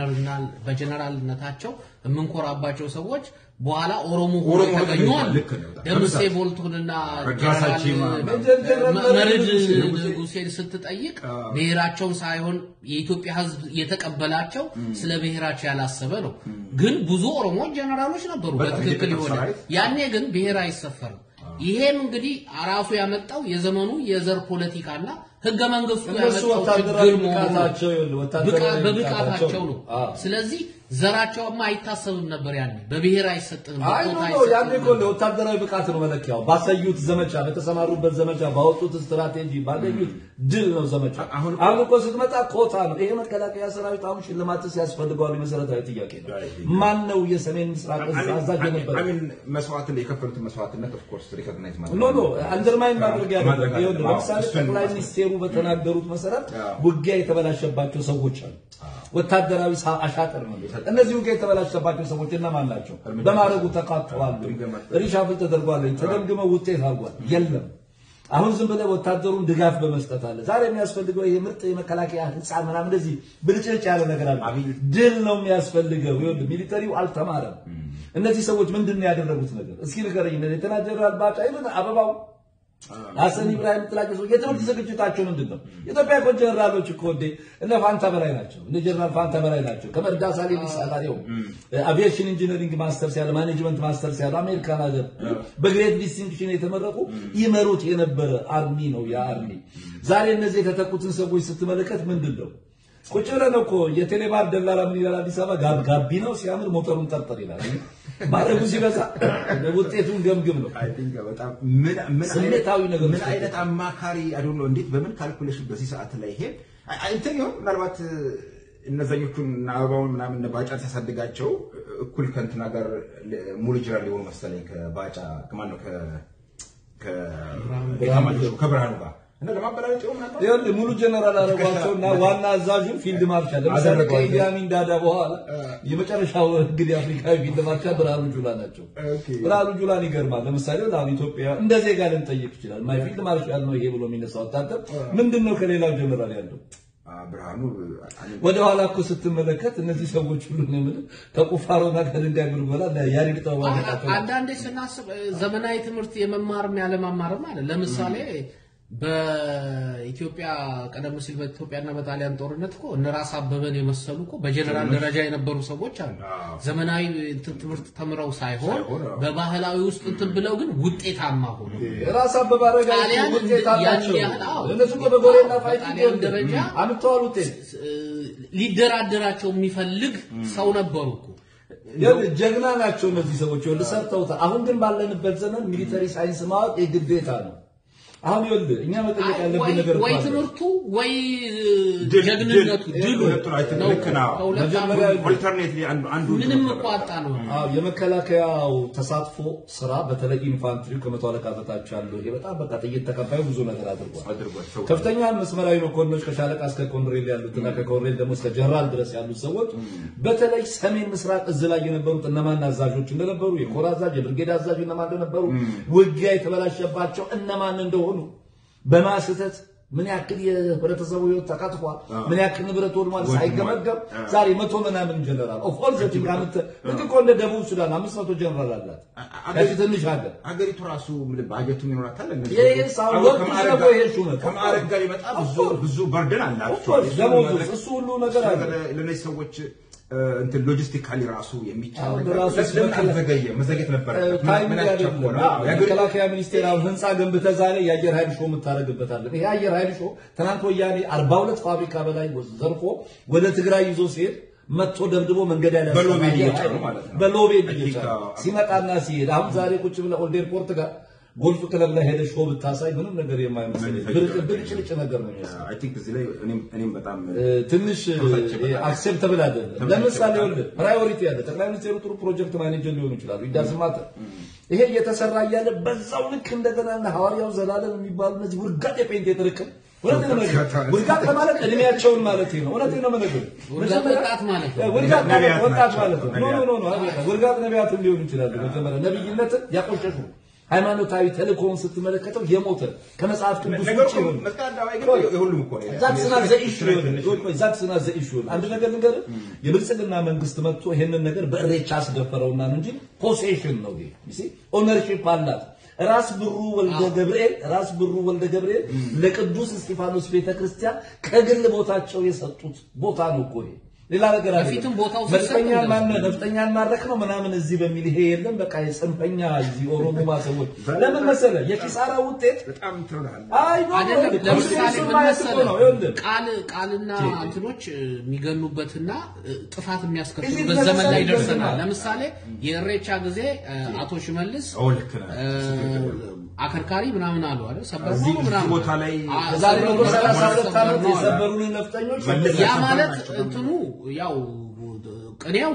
በጀነራልነታቸው የምንኮራባቸው ሰዎች በኋላ ኦሮሞ ሆኖ
ኦሮሞ ሆነው
የተገኙ አሉ።
ልክ ነው።
ደምሴ ቦልቱንና
ረዳሳ ቺማ
ሜጀር ጀነራል
መርድ
ንጉሴ
ንጉሴን ስትጠይቅ ብሔራቸውን ሳይሆን የኢትዮጵያ ሕዝብ የተቀበላቸው ስለ ብሔራቸው ያላሰበ ነው። ግን ብዙ ኦሮሞዎች ጀነራሎች ነበሩ
በጣም
በትክክል
የኢትዮጵያ
ይሆናል።
ሰራዊት
ያኔ ግን ብሔር አይሰፈርም። ይሄም እንግዲህ ራሱ ያመጣው የዘመኑ የዘር ፖለቲካና ህገ መንግስቱ
እነሱ
ያመጣው
ወታደራዊ
ችግር መሆኑ ነው።
ብቃታቸው ይኸውልህ፣ ወታደራዊ
ብቃ- በብቃታቸው ነው።
አዎ።
ስለዚህ ዘራቸውማ አይታሰብም ነበር ያኔ በብሔር አይሰጥም
አይ
በቦታ
ኖ ኖ ያኔ
አይሰጥም
እኮ ለወታደራዊ ብቃት ነው መለኪያው። ባሳዩት ዘመቻ፣ በተሰማሩበት ዘመቻ፣ ባወጡት ስትራቴጂ፣ ባገኙት ድል ነው ዘመቻ።
አሁን
አሁን እኮ ስትመጣ ኮታ ነው። ይሄ መከላከያ ሰራዊት አሁን ሽልማትስ ያስፈልገዋል? የመሰረታዊ ጥያቄ ነው። ማን ነው የሰሜን ምስራቅ እዝ አዛዥ የነበረ?
አሚን መስዋዕትን የከፈሉትን መስዋዕትነት ኦፍ ኮርስ ሪኮግናይዝ ማድረግ
ኖ ኖ አንደርማይን ማድረግ ያለ
ማድረግ አለ።
ይኸውልህ፣
አዎ፣
ለምሳሌ
እሱን
ጠቅላይ
ማድረግ።
ሚኒስቴሩ በተናገሩት መሰረት
አዎ።
ውጊያ የተበላሸባቸው ሰዎች አሉ። ወታደራዊ ሳ- አሻጥር ነው። እነዚህ ውጊያ የተበላሸባቸው ሰዎች እነማን ናቸው?
እርምጃ
በማድረጉ ተካተዋል።
ግምገማ
ሪሻፍል ተደርጓል። ተገምግመው ውጤት አልጓል። የለም። አሁን ዝም ብለህ ወታደሩን ድጋፍ በመስጠት አለ። ዛሬ የሚያስፈልገው ይሄ ምርጥ የመከላከያ ህንፃ ምናምን እንደዚህ ብልጭልጭ ያለ ነገር አለ።
አብይ-
ድል ነው የሚያስፈልገው። ይኸውልህ ሚሊተሪው አልተማረም። እነዚህ ሰዎች ምንድን ነው ያደረጉት ነገር? እስኪ ንገረኝ። ሌተና ጀነራል ባጫ ይሉን አበባው ሀሰን ኢብራሂም ጥላቸው ሰው የትምህርት ዝግጅታቸው ምንድን ነው? የኢትዮጵያ እኮ ጀነራሎች እኮ እንዴ እነ ፋንታ በላይ ናቸው። እነ ጀነራል ፋንታ በላይ ናቸው። ከመርዳሳ ሌሊሳ ጋር ይኸው አቪዬሽን ኢንጂነሪንግ ማስተርስ ያለ ማኔጅመንት ማስተርስ ያለ አሜሪካን ሀገር በግሬት ዲስቲንክሽን የተመረቁ ይመሩት የነበረ አርሚ ነው ያ አርሚ። ዛሬ እነዚህ የተተኩትን ሰዎች ስትመለከት ምንድን ነው ቁጭ ብለን እኮ የቴሌባር ደላላ ምን ይላል? አዲስ አበባ ጋብ ጋቢ ነው ሲያምር ሞተሩን ጠርጥር ይላል። ማድረጉ ሲበዛ ውጤቱን ገምግም ነው።
አይ ቲንክ በጣም ምን ምን
ስሜታዊ ነገር
ምን
ውስጥ
አይነት አማካሪ አይደል ነው እንዴት በምን ካልኩሌሽን በዚህ ሰዓት ላይ ይሄ አይ- አይ እንትን ይሆን ምናልባት እነዛኞቹን እና አበባውን ምናምን እነ ባጫን ሲያሳድጋቸው እኩል ከእንትና ጋር ለ- ሙሉ ጅራል ሊሆኑ መሰለኝ ከባጫ ከማን ነው ከ ከ- ከብርሃኑ ጋር እና ለማበላለጥ ይሆን ምናልባት
ይኸውልህ ሙሉ ጀነራል አረጓቸውና ዋና አዛዡን ፊልድ ማርሻል ለምሳሌ
አደረገው።
ከኢዲ አሚን ዳዳ በኋላ የመጨረሻው እንግዲህ አፍሪካዊ ፊልድ ማርሻል ብርሃኑ ጁላ ናቸው።
ኦኬ።
ብርሃኑ ጁላን ይገርማል። ለምሳሌ አሁን ኢትዮጵያ እንደ ዜጋ ልንጠይቅ ይችላል። ማይ ፊልድ ማርሻል ነው ይሄ ብሎ የሚነሳው ወታደር ምንድን ነው ከሌላው ጀነራል ያለው?
አ፣ ብርሃኑ እኔ
ወደ ኋላ እኮ ስትመለከት እነዚህ ሰዎች ሁሉ ነው የምልህ ከቁፋሮና ከድንጋይ ጉልጎላ ያሪድ ተዋጋቸው
አንዳንዴ ስናስብ እ፣ ዘመናዊ ትምህርት የመማርም ያለማማርም አለ። ለምሳሌ በኢትዮጵያ ቀደም ሲል በኢትዮጵያና በጣሊያን ጦርነት እኮ እነ ራስ አበበን የመሰሉ እኮ በጀነራል ደረጃ የነበሩ ሰዎች አሉ።
አዎ።
ዘመናዊ እንትን ትምህርት ተምረው ሳይሆን
ሳይሆን፣ አዎ።
በባህላዊ ውስጥ እንትን ብለው ግን ውጤታማ ሆኑ።
ራስ አበበ አረጋዊ
ጣሊያን
ውጤት አላቸው።
ያን ያህል አዎ።
እነሱ እኮ በጎሬና ፋይት
በጣሊያን ደረጃ
አምጥተዋል ውጤት
እ፣ ሊደራደራቸው የሚፈልግ ሰው ነበሩ እኮ።
ይኸውልህ ጀግና ናቸው እነዚህ ሰዎች ይኸውልህ ሰርተውታል። አሁን ግን ባለንበት ዘመን ሚሊተሪ ሳይንስ ማወቅ የግዴታ ነው። አሁን ይኸውልህ እኛ መጠየቅ
አይ፣
ያለብን
ወይ-
ነገር
ወይ
እኮ አለ።
ትምህርቱ ወይ
ድል-
ጀግንነቱ
ድል-
ድሉ
ሁለቱን አይተን
ነው
ልክ ነው።
ከሁለት
መጀመሪያ
አንዱ
ኦልተርኔትሊ አንዱ አንዱ
ምንም እኮ አጣ ነው።
አዎ የመከላከያው ተሳትፎ ስራ በተለይ ኢንፋንትሪው ከመቶ አለቃ በታች ያለው ይሄ በጣም በቃ ጥይት ተቀባዩ ብዙ ነገር አድርጓል።
አድርጓል ሰው
ከፍተኛ መስመራዊ መኮንኖች ከሻለቃ እስከ ኮሎኔል ያሉትና ከኮሎኔል ደግሞ እስከ ጀነራል ድረስ ያሉት ሰዎች በተለይ ሰሜን ምስራቅ እዝ ላይ የነበሩት እነማን አዛዦች እንደነበሩ የኮር አዛዥ የብርጌድ አዛዥ እነማን እንደነበሩ ውጊያ የተበላሸባቸው እነማን እንደሆኑ በማስተት ምን ያክል የህብረተሰቡ ህይወት ተቀጥፏል፣ ምን ያክል ንብረት ወድሟል ሳይገመገም ዛሬ መቶ ምናምን ጀነራል ኦፍ ኦል ዘቲንግ አምጥ ልክ እኮ እንደ ደቡብ ሱዳን አምስት መቶ ጀነራል አላት። ያቺ ትንሽ ሀገር
አገሪቱ ራሱ ምን ባጀቱ ይኖራታል። እነዚህ
ይሄ
ሰዎች
ሳው
አሁን
ወርቅ
ከማዕረግ
ደግሞ
ጋር-
ይሄ ሹመት
ከማዕረግ ጋር ይመጣ ብዙ ብዙ በርደን አላቸው።
ኦፍኮርስ
እሱ
ደሞዝ
ማድረግ-
እሱ ሁሉ ነገር አለ።
ለእነዚህ ሰዎች እ፣ እንትን ሎጂስቲካሊ ራሱ የሚቻል
አሁን
ነገር
ራሱ
ለምን
ስለ-
አልዘገየም? መዘግየት ነበረበት።
ታይም
ምን
አይደለም።
ያስቸኮለ?
አዎ፣
የአገሪቱ-
የመከላከያ ሚኒስቴር አሁን ህንፃ ገንብተህ ዛሬ የአየር ኃይል ሾው የምታደርግበታለን። ይሄ የአየር ኃይል ሾው ትናንት ወያኔ 42 ፋብሪካ በላይ ዘርፎ ወደ ትግራይ ይዞ ሲሄድ መጥቶ ደብድቦ መንገድ ያለ
በሎቤድ እየጫኑ ማለት ነው።
በሎቤድ
I think,
እየጫኑ
አዎ።
ሲመጣና ሲሄድ አሁን ዛሬ ቁጭ ብለህ ኦልድ ኤርፖርት ጋር ጎልፍ ክለብ ላይ ሄደህ ሾው ብታሳይ ምንም ነገር የማይመስል ብልጭ- ብልጭልጭ ነገር ነው የሚመስለው።
አይ ቲንክ እዚህ ላይ እኔም እኔም በጣም
ትንሽ አክሴፕተብል አይደለም። ለምሳሌ ወልድ ፕራዮሪቲ ያለ ጠቅላይ ሚኒስትሩ ጥሩ ፕሮጀክት ማኔጀር ሊሆኑ ይችላሉ። ይዳስማተ ይሄ እየተሰራ እያለ በዛው ልክ እንደገና እነ ሐዋርያው ዘላለም የሚባሉ እነዚህ ውርጋጥ የፔንት የጥርቅም እውነት ነው የምነግርህ። ውርጋጥ ማለት እድሜያቸውን ማለት ነው። እውነት ነው የምነግርህ።
ውርጋጥ ወጣት ማለት ነው።
ውርጋጥ ማለት
ነቢያት
ወጣት
ናቸው።
ማለት ነው። ኖ ኖ ኖ አይደለም። ውርጋጥ ነቢያትም ሊሆኑ ይችላሉ። መጀመሪያ ነብይነትን ያቆሸሹ ሃይማኖታዊ ተልእኮውን ስትመለከተው የሞተ ከመጽሐፍ ቅዱስ
ነገሩ
ውጭ የሆነ
መስቀል አደባባይ ግን የሁሉም እኮ ነው።
ዛትስ ናት ዘ ኢሹ ዛትስ ናት ዘ ኢሹ አንድ ነገር ልንገርህ የብልጽግና መንግስት መጥቶ ይሄንን ነገር በእሬቻ አስደፈረውና ነው እንጂ ፖሴሽን ነው ይሄ ሲ ኦነርሺፕ አላት ራስ ብሩ ወልደ ገብርኤል ራስ ብሩ ወልደ ገብርኤል ለቅዱስ እስጢፋኖስ ቤተክርስቲያን ከግል ቦታቸው የሰጡት ቦታ ነው እኮ ይሄ ሌላ ነገር አይደለም።
በፊትም ቦታው ሲሰጥ
ነፍጠኛ
እንደዚህ
ማን ነፍጠኛን ማድረክ ነው ምናምን እዚህ በሚል ይሄ የለም። በቃ የጽንፈኛ እዚህ ኦሮሞማ ሰዎች ለምን መሰለህ የኪሳራ ውጤት
በጣም ትሆናል።
አይ ኖ
አይደለም
ኖ
ለምሳሌ
እሱን
ምን
ማየት እኮ
መሰለህ
ነው ይኸውልህ
ቃል ቃልና እንትኖች እ፣ የሚገኑበትና እ፣ ጥፋት
እዚህ
የሚያስከትሉበት ዘመን ላይ
ለምሳሌ
ደርሰናል።
ገና-
ለምሳሌ የእሬቻ ጊዜ እ፣ አቶ ሽመልስ
ኦ ልክ ነህ።
እ፣ አከርካሪ ምናምን አሉ አይደል? ሰበር
እዚህ-
ነው
እዚህ
ምናምን
ቦታ ላይ
አ፣
ዛሬ
ሰበር
መቶ
ነው
ሰላሳ ሁለት
ሰበር
ዓመት
ነው አሉ።
የሰበሩንን ነፍጠኞች
መለስ
ያ
ያሰፋ
ማለት
ናቸው።
እንትኑ ያው ቅኔው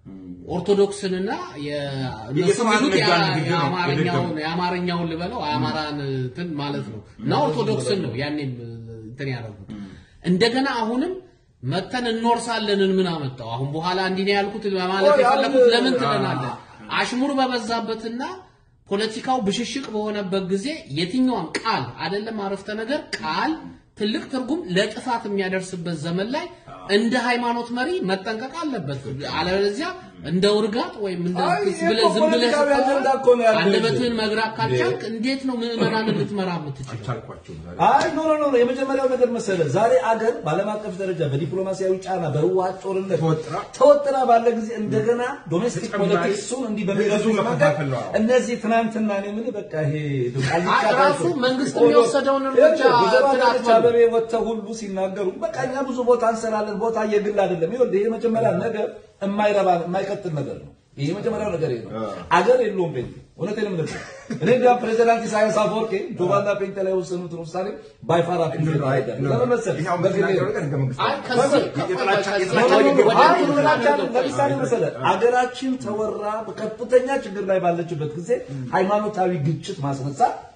ኦርቶዶክስንና የእነሱ
የስብሐት
የሚሉት
ነጋን
ያ-
ንግግር ነው
የአማርኛውን
የደገሙት።
የአማርኛውን ልበለው የአማራን እንትን ማለት ነው እና ኦርቶዶክስን ነው ያኔም እንትን ያደረጉት። እንደገና አሁንም መተን እንወርሳለንን ምን አመጣው? አሁን በኋላ እንዲህ ነው ያልኩት ማለት
ቆይ፣ አሁን-
የፈለኩት ለምን ትለናለህ? አሽሙር በበዛበትና ፖለቲካው ብሽሽቅ በሆነበት ጊዜ የትኛውም ቃል አይደለም አረፍተ ነገር ቃል ትልቅ ትርጉም ለጥፋት የሚያደርስበት ዘመን ላይ እንደ ሃይማኖት መሪ መጠንቀቅ አለበት። አለበለዚያ እንደ ውርጋጥ ወይም እንደ
አይ፣ ይሄ
ብለህ
እኮ
ዝም ብለህ
ፖለቲካዊ አጀንዳ እኮ ነው ያለው።
አንደበትህን መግራት ካልቻልክ እንዴት ነው ምዕመናንን ልትመራ የምትችለው?
አልቻልኳቸውም ዛሬ።
አይ ኖ ኖ ኖ የመጀመሪያው ነገር መሰለህ ዛሬ አገር በዓለም አቀፍ ደረጃ በዲፕሎማሲያዊ ጫና በህወሓት ጦርነት
ተወጥራ
ተወጥራ ባለ ጊዜ እንደገና ዶሜስቲክ
ተጨማሪ
ፖለቲክሱን እንዲህ በሚገዙ
ብዙ
መንገድ
መከፋፈል ነው።
እነዚህ ትናንትና እኔ የምልህ በቃ ይሄ
አይ፣ ራሱ መንግስት የሚወሰደውን እርምጃ እንትን አትበሉ።
አበቤ ወጥተው ሁሉ ሲናገሩ በቃ እኛ ብዙ ቦታ እንሰራለን፣ ቦታ የግል አይደለም። ይኸውልህ ይሄ መጀመሪያ ነገር የማይረባ የማይቀጥል ነገር ነው። ይሄ መጀመሪያው ነገር ይሄ ነው። አገር የለውም ፔንቴ። እውነቴን ነው የምልህ። እኔ እንዲያውም ፕሬዚዳንት ኢሳያስ አፈወርቂ ጆባና ፔንቴ ላይ የወሰኑትን ውሳኔ ባይፋራ ፔንቴ አይደለም። ለምን መሰለህ?
ይሄ አሁን
በግሌ
የምትናገረው ነገር ህገ መንግስት
አይ
ነው።
ከዚህ
የጥላቻ-
ከዚህ
የጥላቻ
ወደ-
ንግግር
ወደ-
አይ
ወደ-
ምናቻል
ወደ-
ለምሳሌ መሰለህ አገራችን ተወራ በከፍተኛ ችግር ላይ ባለችበት ጊዜ ሃይማኖታዊ ግጭት ማስነሳት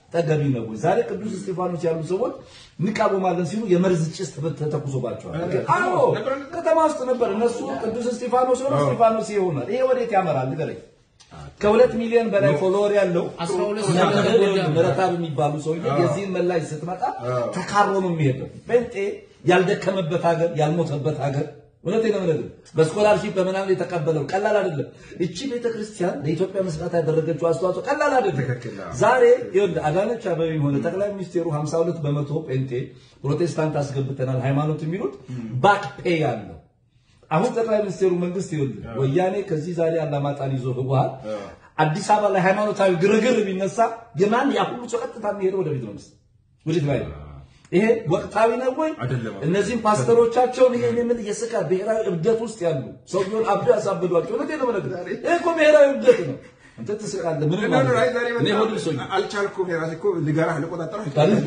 ተገቢ ነው ወይ? ዛሬ ቅዱስ እስጢፋኖስ ያሉ ሰዎች እንቃወማለን ሲሉ የመርዝ ጭስ ተተኩሶባቸዋል። አዎ ከተማ ውስጥ ነበር። እነሱ ቅዱስ እስጢፋኖስ ሆኖ እስጢፋኖስ ይሆናል። ይሄ ወዴት ያመራል? ንገረኝ። ከሁለት ሚሊዮን በላይ ፎሎወር ያለው
አስራ ሁለት
ምረታብ የሚባሉ ሰውዬ የዚህን መላሽ ስትመጣ ተካሮ ነው የሚሄደው። ጴንጤ ያልደከመበት ሀገር ያልሞተበት ሀገር እውነቴን ነው የምነግርህ። በስኮላርሺፕ በምናምን የተቀበለው ቀላል አይደለም። እቺ ቤተክርስቲያን ለኢትዮጵያ መስራት ያደረገችው አስተዋጽኦ ቀላል አይደለም። ዛሬ ይኸውልህ አዳነች አቤቤም ሆነ ጠቅላይ ሚኒስቴሩ 52 በመቶ ጴንጤ ፕሮቴስታንት አስገብተናል ሃይማኖት የሚሉት ባክ ፔይ አለው። አሁን ጠቅላይ ሚኒስቴሩ መንግስት ይኸውልህ ወያኔ ከዚህ ዛሬ አላማጣን ይዞ ህወሓት አዲስ አበባ ላይ ሃይማኖታዊ ግርግር ቢነሳ የማን ያ ሁሉ ሰው ቀጥታ የሚሄደው ወደ ቤተ መንግስት ወዴት ላይ ነው? ይሄ ወቅታዊ ነው ወይ?
አይደለም።
እነዚህም ፓስተሮቻቸውን ይሄ ምን የስጋ ብሔራዊ እብደት ውስጥ ያሉ ሰውየውን አብዶ ያሳብዷቸው። እውነቴን ነው የምነግርህ። ይሄ እኮ ብሔራዊ እብደት ነው። አንተ ትስቃለህ። ምን ማለት ነው? እኔ ሆድ ብሶኝ
አልቻልኩም። የራሴ እኮ ልገራህ ልቆጣጠረው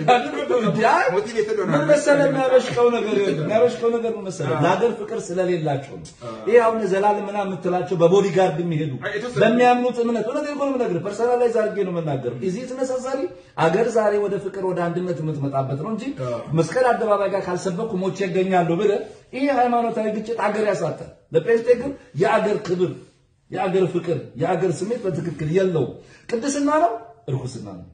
ምን መሰለህ የሚያበሽቀው ነገር የለም። የሚያበሽቀው ነገር ምን መሰለህ ለሀገር ፍቅር ስለሌላቸው ነው። ይሄ አሁን ዘላለም ምናምን የምትላቸው በቦዲጋርድ የሚሄዱ በሚያምኑት እምነት እውነቴን እኮ ነው የምነግርህ። ፐርሰናላይዝ አድርጌ ነው የምናገረው። እዚህ ተነሳሳሪ አገር ዛሬ ወደ ፍቅር ወደ አንድነት የምትመጣበት ነው እንጂ መስቀል አደባባይ ጋር ካልሰበኩ ሞቼ እገኛለሁ ብለህ ይሄ ሃይማኖታዊ ግጭት አገር ያሳጣል። ለጴንጤ ግን የአገር ክብር የአገር ፍቅር የአገር ስሜት በትክክል የለውም። ቅድስና ነው፣ እርኩስና ነው፣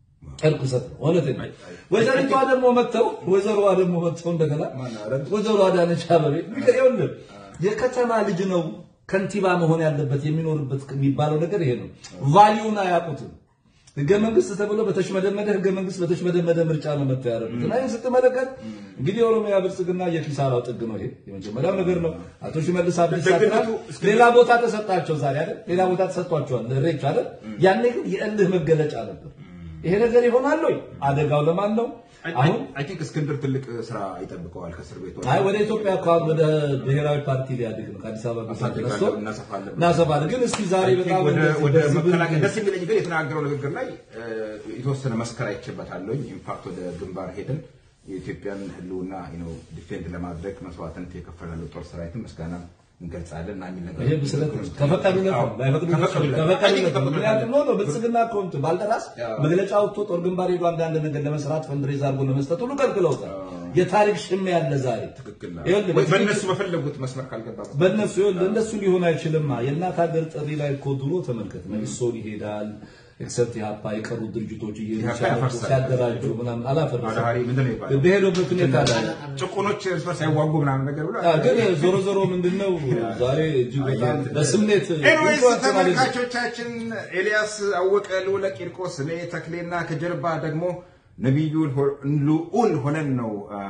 እርኩሰት ነው። እውነቴን ነው። ወይዘሪቷ ደግሞ መጥተው ወይዘሮዋ ደግሞ መጥተው እንደገና ወይዘሮ አዳነች አቤቤ ይኸውልህ የከተማ ልጅ ነው ከንቲባ መሆን ያለበት የሚኖርበት የሚባለው ነገር ይሄ ነው። ቫሊዩን አያውቁትም። ህገ መንግስት ተብሎ በተሽመደመደ ህገ መንግስት በተሽመደመደ ምርጫ ነው መጥተው ያደረጉት እና ይህን ስትመለከት እንግዲህ የኦሮሚያ ብልጽግና የኪሳራው ጥግ ነው። ይሄ የመጀመሪያው ነገር ነው። አቶ ሽመልስ አብዲሳ ትናንት ሌላ ቦታ ተሰጣቸው፣ ዛሬ አይደል ሌላ ቦታ ተሰጥቷቸዋል ለሬች አይደል። ያኔ ግን የእልህ መገለጫ ነበር። ይሄ ነገር ይሆናል ወይ? አደጋው ለማን ነው? አሁን
አይ ቲንክ እስክንድር ትልቅ ስራ ይጠብቀዋል ከእስር ቤት ወጥቶ።
አይ ወደ ኢትዮጵያ አካባቢ ወደ ብሔራዊ ፓርቲ ሊያድግ ነው። ከአዲስ አበባ ብቻ ተነስቶ
እናሰፋለን
እናሰፋለን። ግን እስኪ ዛሬ በጣም
ወደ
እንደዚህ
ወደ
በዚህ
መከላከል
ብል-
ደስ የሚለኝ ግን የተናገረው ንግግር ላይ እ፣ የተወሰነ መስከር አይቼበታለሁኝ። ኢንፋክት ወደ ግንባር ሄደን የኢትዮጵያን ሕልውና ነው ዲፌንድ ለማድረግ መስዋዕትነት የከፈላለው ጦር ሰራዊትን ምስጋና እንገልጻለን እና የሚል ነገር
ይሄ ብስለት ነው። ከፈቀዱለት ነው ላይፈቅዱለት ነው። ከፈቀዱለት ነው። ምክንያቱም ነው ብልጽግና እኮ እንትን ባልደራስ መግለጫ ወጥቶ ጦር ግንባር ሄዶ አንዳንድ ነገር ለመስራት ፈንድሬዝ አድርጎ ለመስጠት ሁሉ ከልክለውታል። የታሪክ ሽሚያ ያለ ዛሬ
ትክክል ነው።
ይኸውልህ
ወይ
በዚህ-
በእነሱ በፈለጉት መስመር ካልገባ
በእነሱ ይኸውልህ እንደሱ ሊሆን አይችልም። የእናት ሀገር ጥሪ ላይ እኮ ድሮ ተመልከት፣ መኢሶን ይሄዳል ኤክሰፕት ኢህአፓ የቀሩት ድርጅቶች እየሄዱ
ኢህአፓ
ሲያደርጉ
ያፈርሳል።
ሲያደራጁ ምናምን አላፈረሰም።
አዳሪ ምንድን ነው ይባላል?
በሄዱበት ሁኔታ ላይ
ጭቁኖች እርስ በርስ አይዋጉ ምናምን ነገር ብሎ
አዎ፣ ግን ዞሮ ዞሮ ምንድነው ዛሬ እጅግ በጣም በስሜት
ኤንዌይስ
ኢንፍሉዌንስ ማድረግ
ተመልካቾቻችን ኤልያስ አወቀ፣ ልዑለ ቂርቆስ፣ እኔ ተክሌና ከጀርባ ደግሞ ነቢዩ ልዑል ሆነን ነው አ፣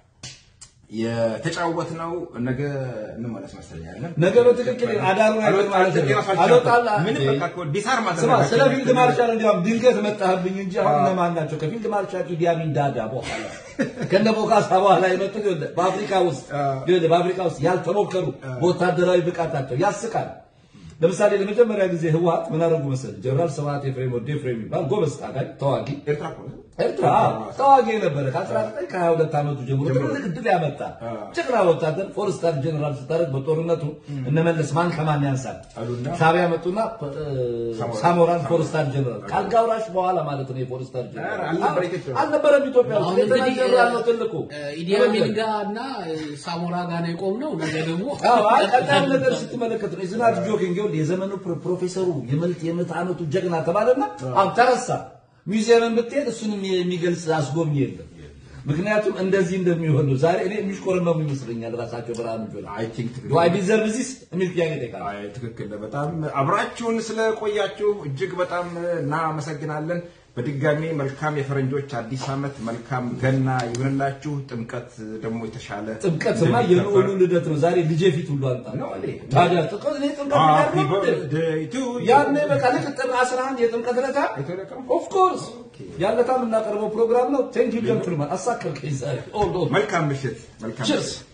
የተጫወትነው። ነገ እንመለስ መሰለኝ አይደለም?
ነገ በትክክል አዳሩ አይደል ማለት ነው። አልወጣላ
ምንም በቃ እኮ ዲሳር
ስማ ስለ ፊልድ ማርሻል እንዲያውም ድንገት መጣህብኝ እንጂ አሁን እነማን ናቸው? ከፊልድ ማርሻል ኢዲ አሚን ዳዳ በኋላ ከነ ቦካሳ በኋላ የመጡት ይኸውልህ በአፍሪካ ውስጥ ይኸውልህ በአፍሪካ ውስጥ ያልተሞከሩ በወታደራዊ ብቃታቸው ያስቃል። ለምሳሌ ለመጀመሪያ ጊዜ ህወሓት ምን አደረጉ መሰለህ? ጀነራል ስብሐት ኤፍሬም ወልደ ኤፍሬም የሚባል ጎበዝ ታጋይ ተዋጊ
ኤርትራ እኮ ነው።
ኤርትራ ተዋጊ የነበረ ከ19 ከ22 ዓመቱ ጀምሮ ትልቅ ድል ያመጣ ጀግና ወታደር ፎር ስታር ጀነራል ስታደርግ በጦርነቱ እነመለስ ማን ከማን ያንሳል
አሉና
ሻዕቢያ መጡና እ፣ ሳሞራን ፎር ስታር ጀነራል ከአልጋ ወራሽ በኋላ ማለት ነው የፎር ስታር ጀነራል
አልነበረ ኢትዮጵያ ውስጥ።
አልነበረም ኢትዮጵያ ውስጥ
አሁን
ሌተና
እንግዲህ
ጀነራል ነው ትልቁ
ኢዲ አሚን ጋር እና ሳሞራ ጋር ነው የቆምነው። ነገ ደግሞ
አዎ አይ ቀጣም ነገር ስትመለከት ነው ዝናት ጆኪንግ ይኸውልህ የዘመኑ ፕሮ- ፕሮፌሰሩ የመልት የምዕተ ዓመቱ ጀግና ተባለና አሁን ተረሳ። ሚውዚየምን ብትሄድ እሱንም የሚገልጽ አስጎብኝ የለም። ምክንያቱም እንደዚህ እንደሚሆን ነው። ዛሬ እኔ የሚሽቆረመሙ ይመስለኛል ራሳቸው ብርሃኑ ጆላ
አይ ቲንክ ትክክል
ዱ አይ ዲዘርቭ ዚስ የሚል ጥያቄ ይጠይቃል።
አይ ትክክል ነው። በጣም አብራችሁን ስለቆያችሁ እጅግ በጣም እናመሰግናለን። በድጋሚ መልካም የፈረንጆች አዲስ ዓመት፣ መልካም ገና ይሁንላችሁ። ጥምቀት ደግሞ የተሻለ
ጥምቀትማ የልዑሉ ልደት ነው። ዛሬ ልጄ ፊት ሁሉ አንጣ
ነው እንዴ?
ታዲያ ጥምቀት እኔ ጥምቀት
ሃፒ
ያለው
በርዝዴይ ቱ ዩ።
ያኔ በቃ ልክ ጥር 11 የጥምቀት ዕለት
የተለቀው?
ኦፍ ኮርስ ያለታ የምናቀርበው ፕሮግራም ነው። ቴንክ ዩ ጀንትልማን አሳከልከኝ ዛሬ ኦል ኦል
መልካም ምሽት። መልካም
ቺርስ
ምሽት።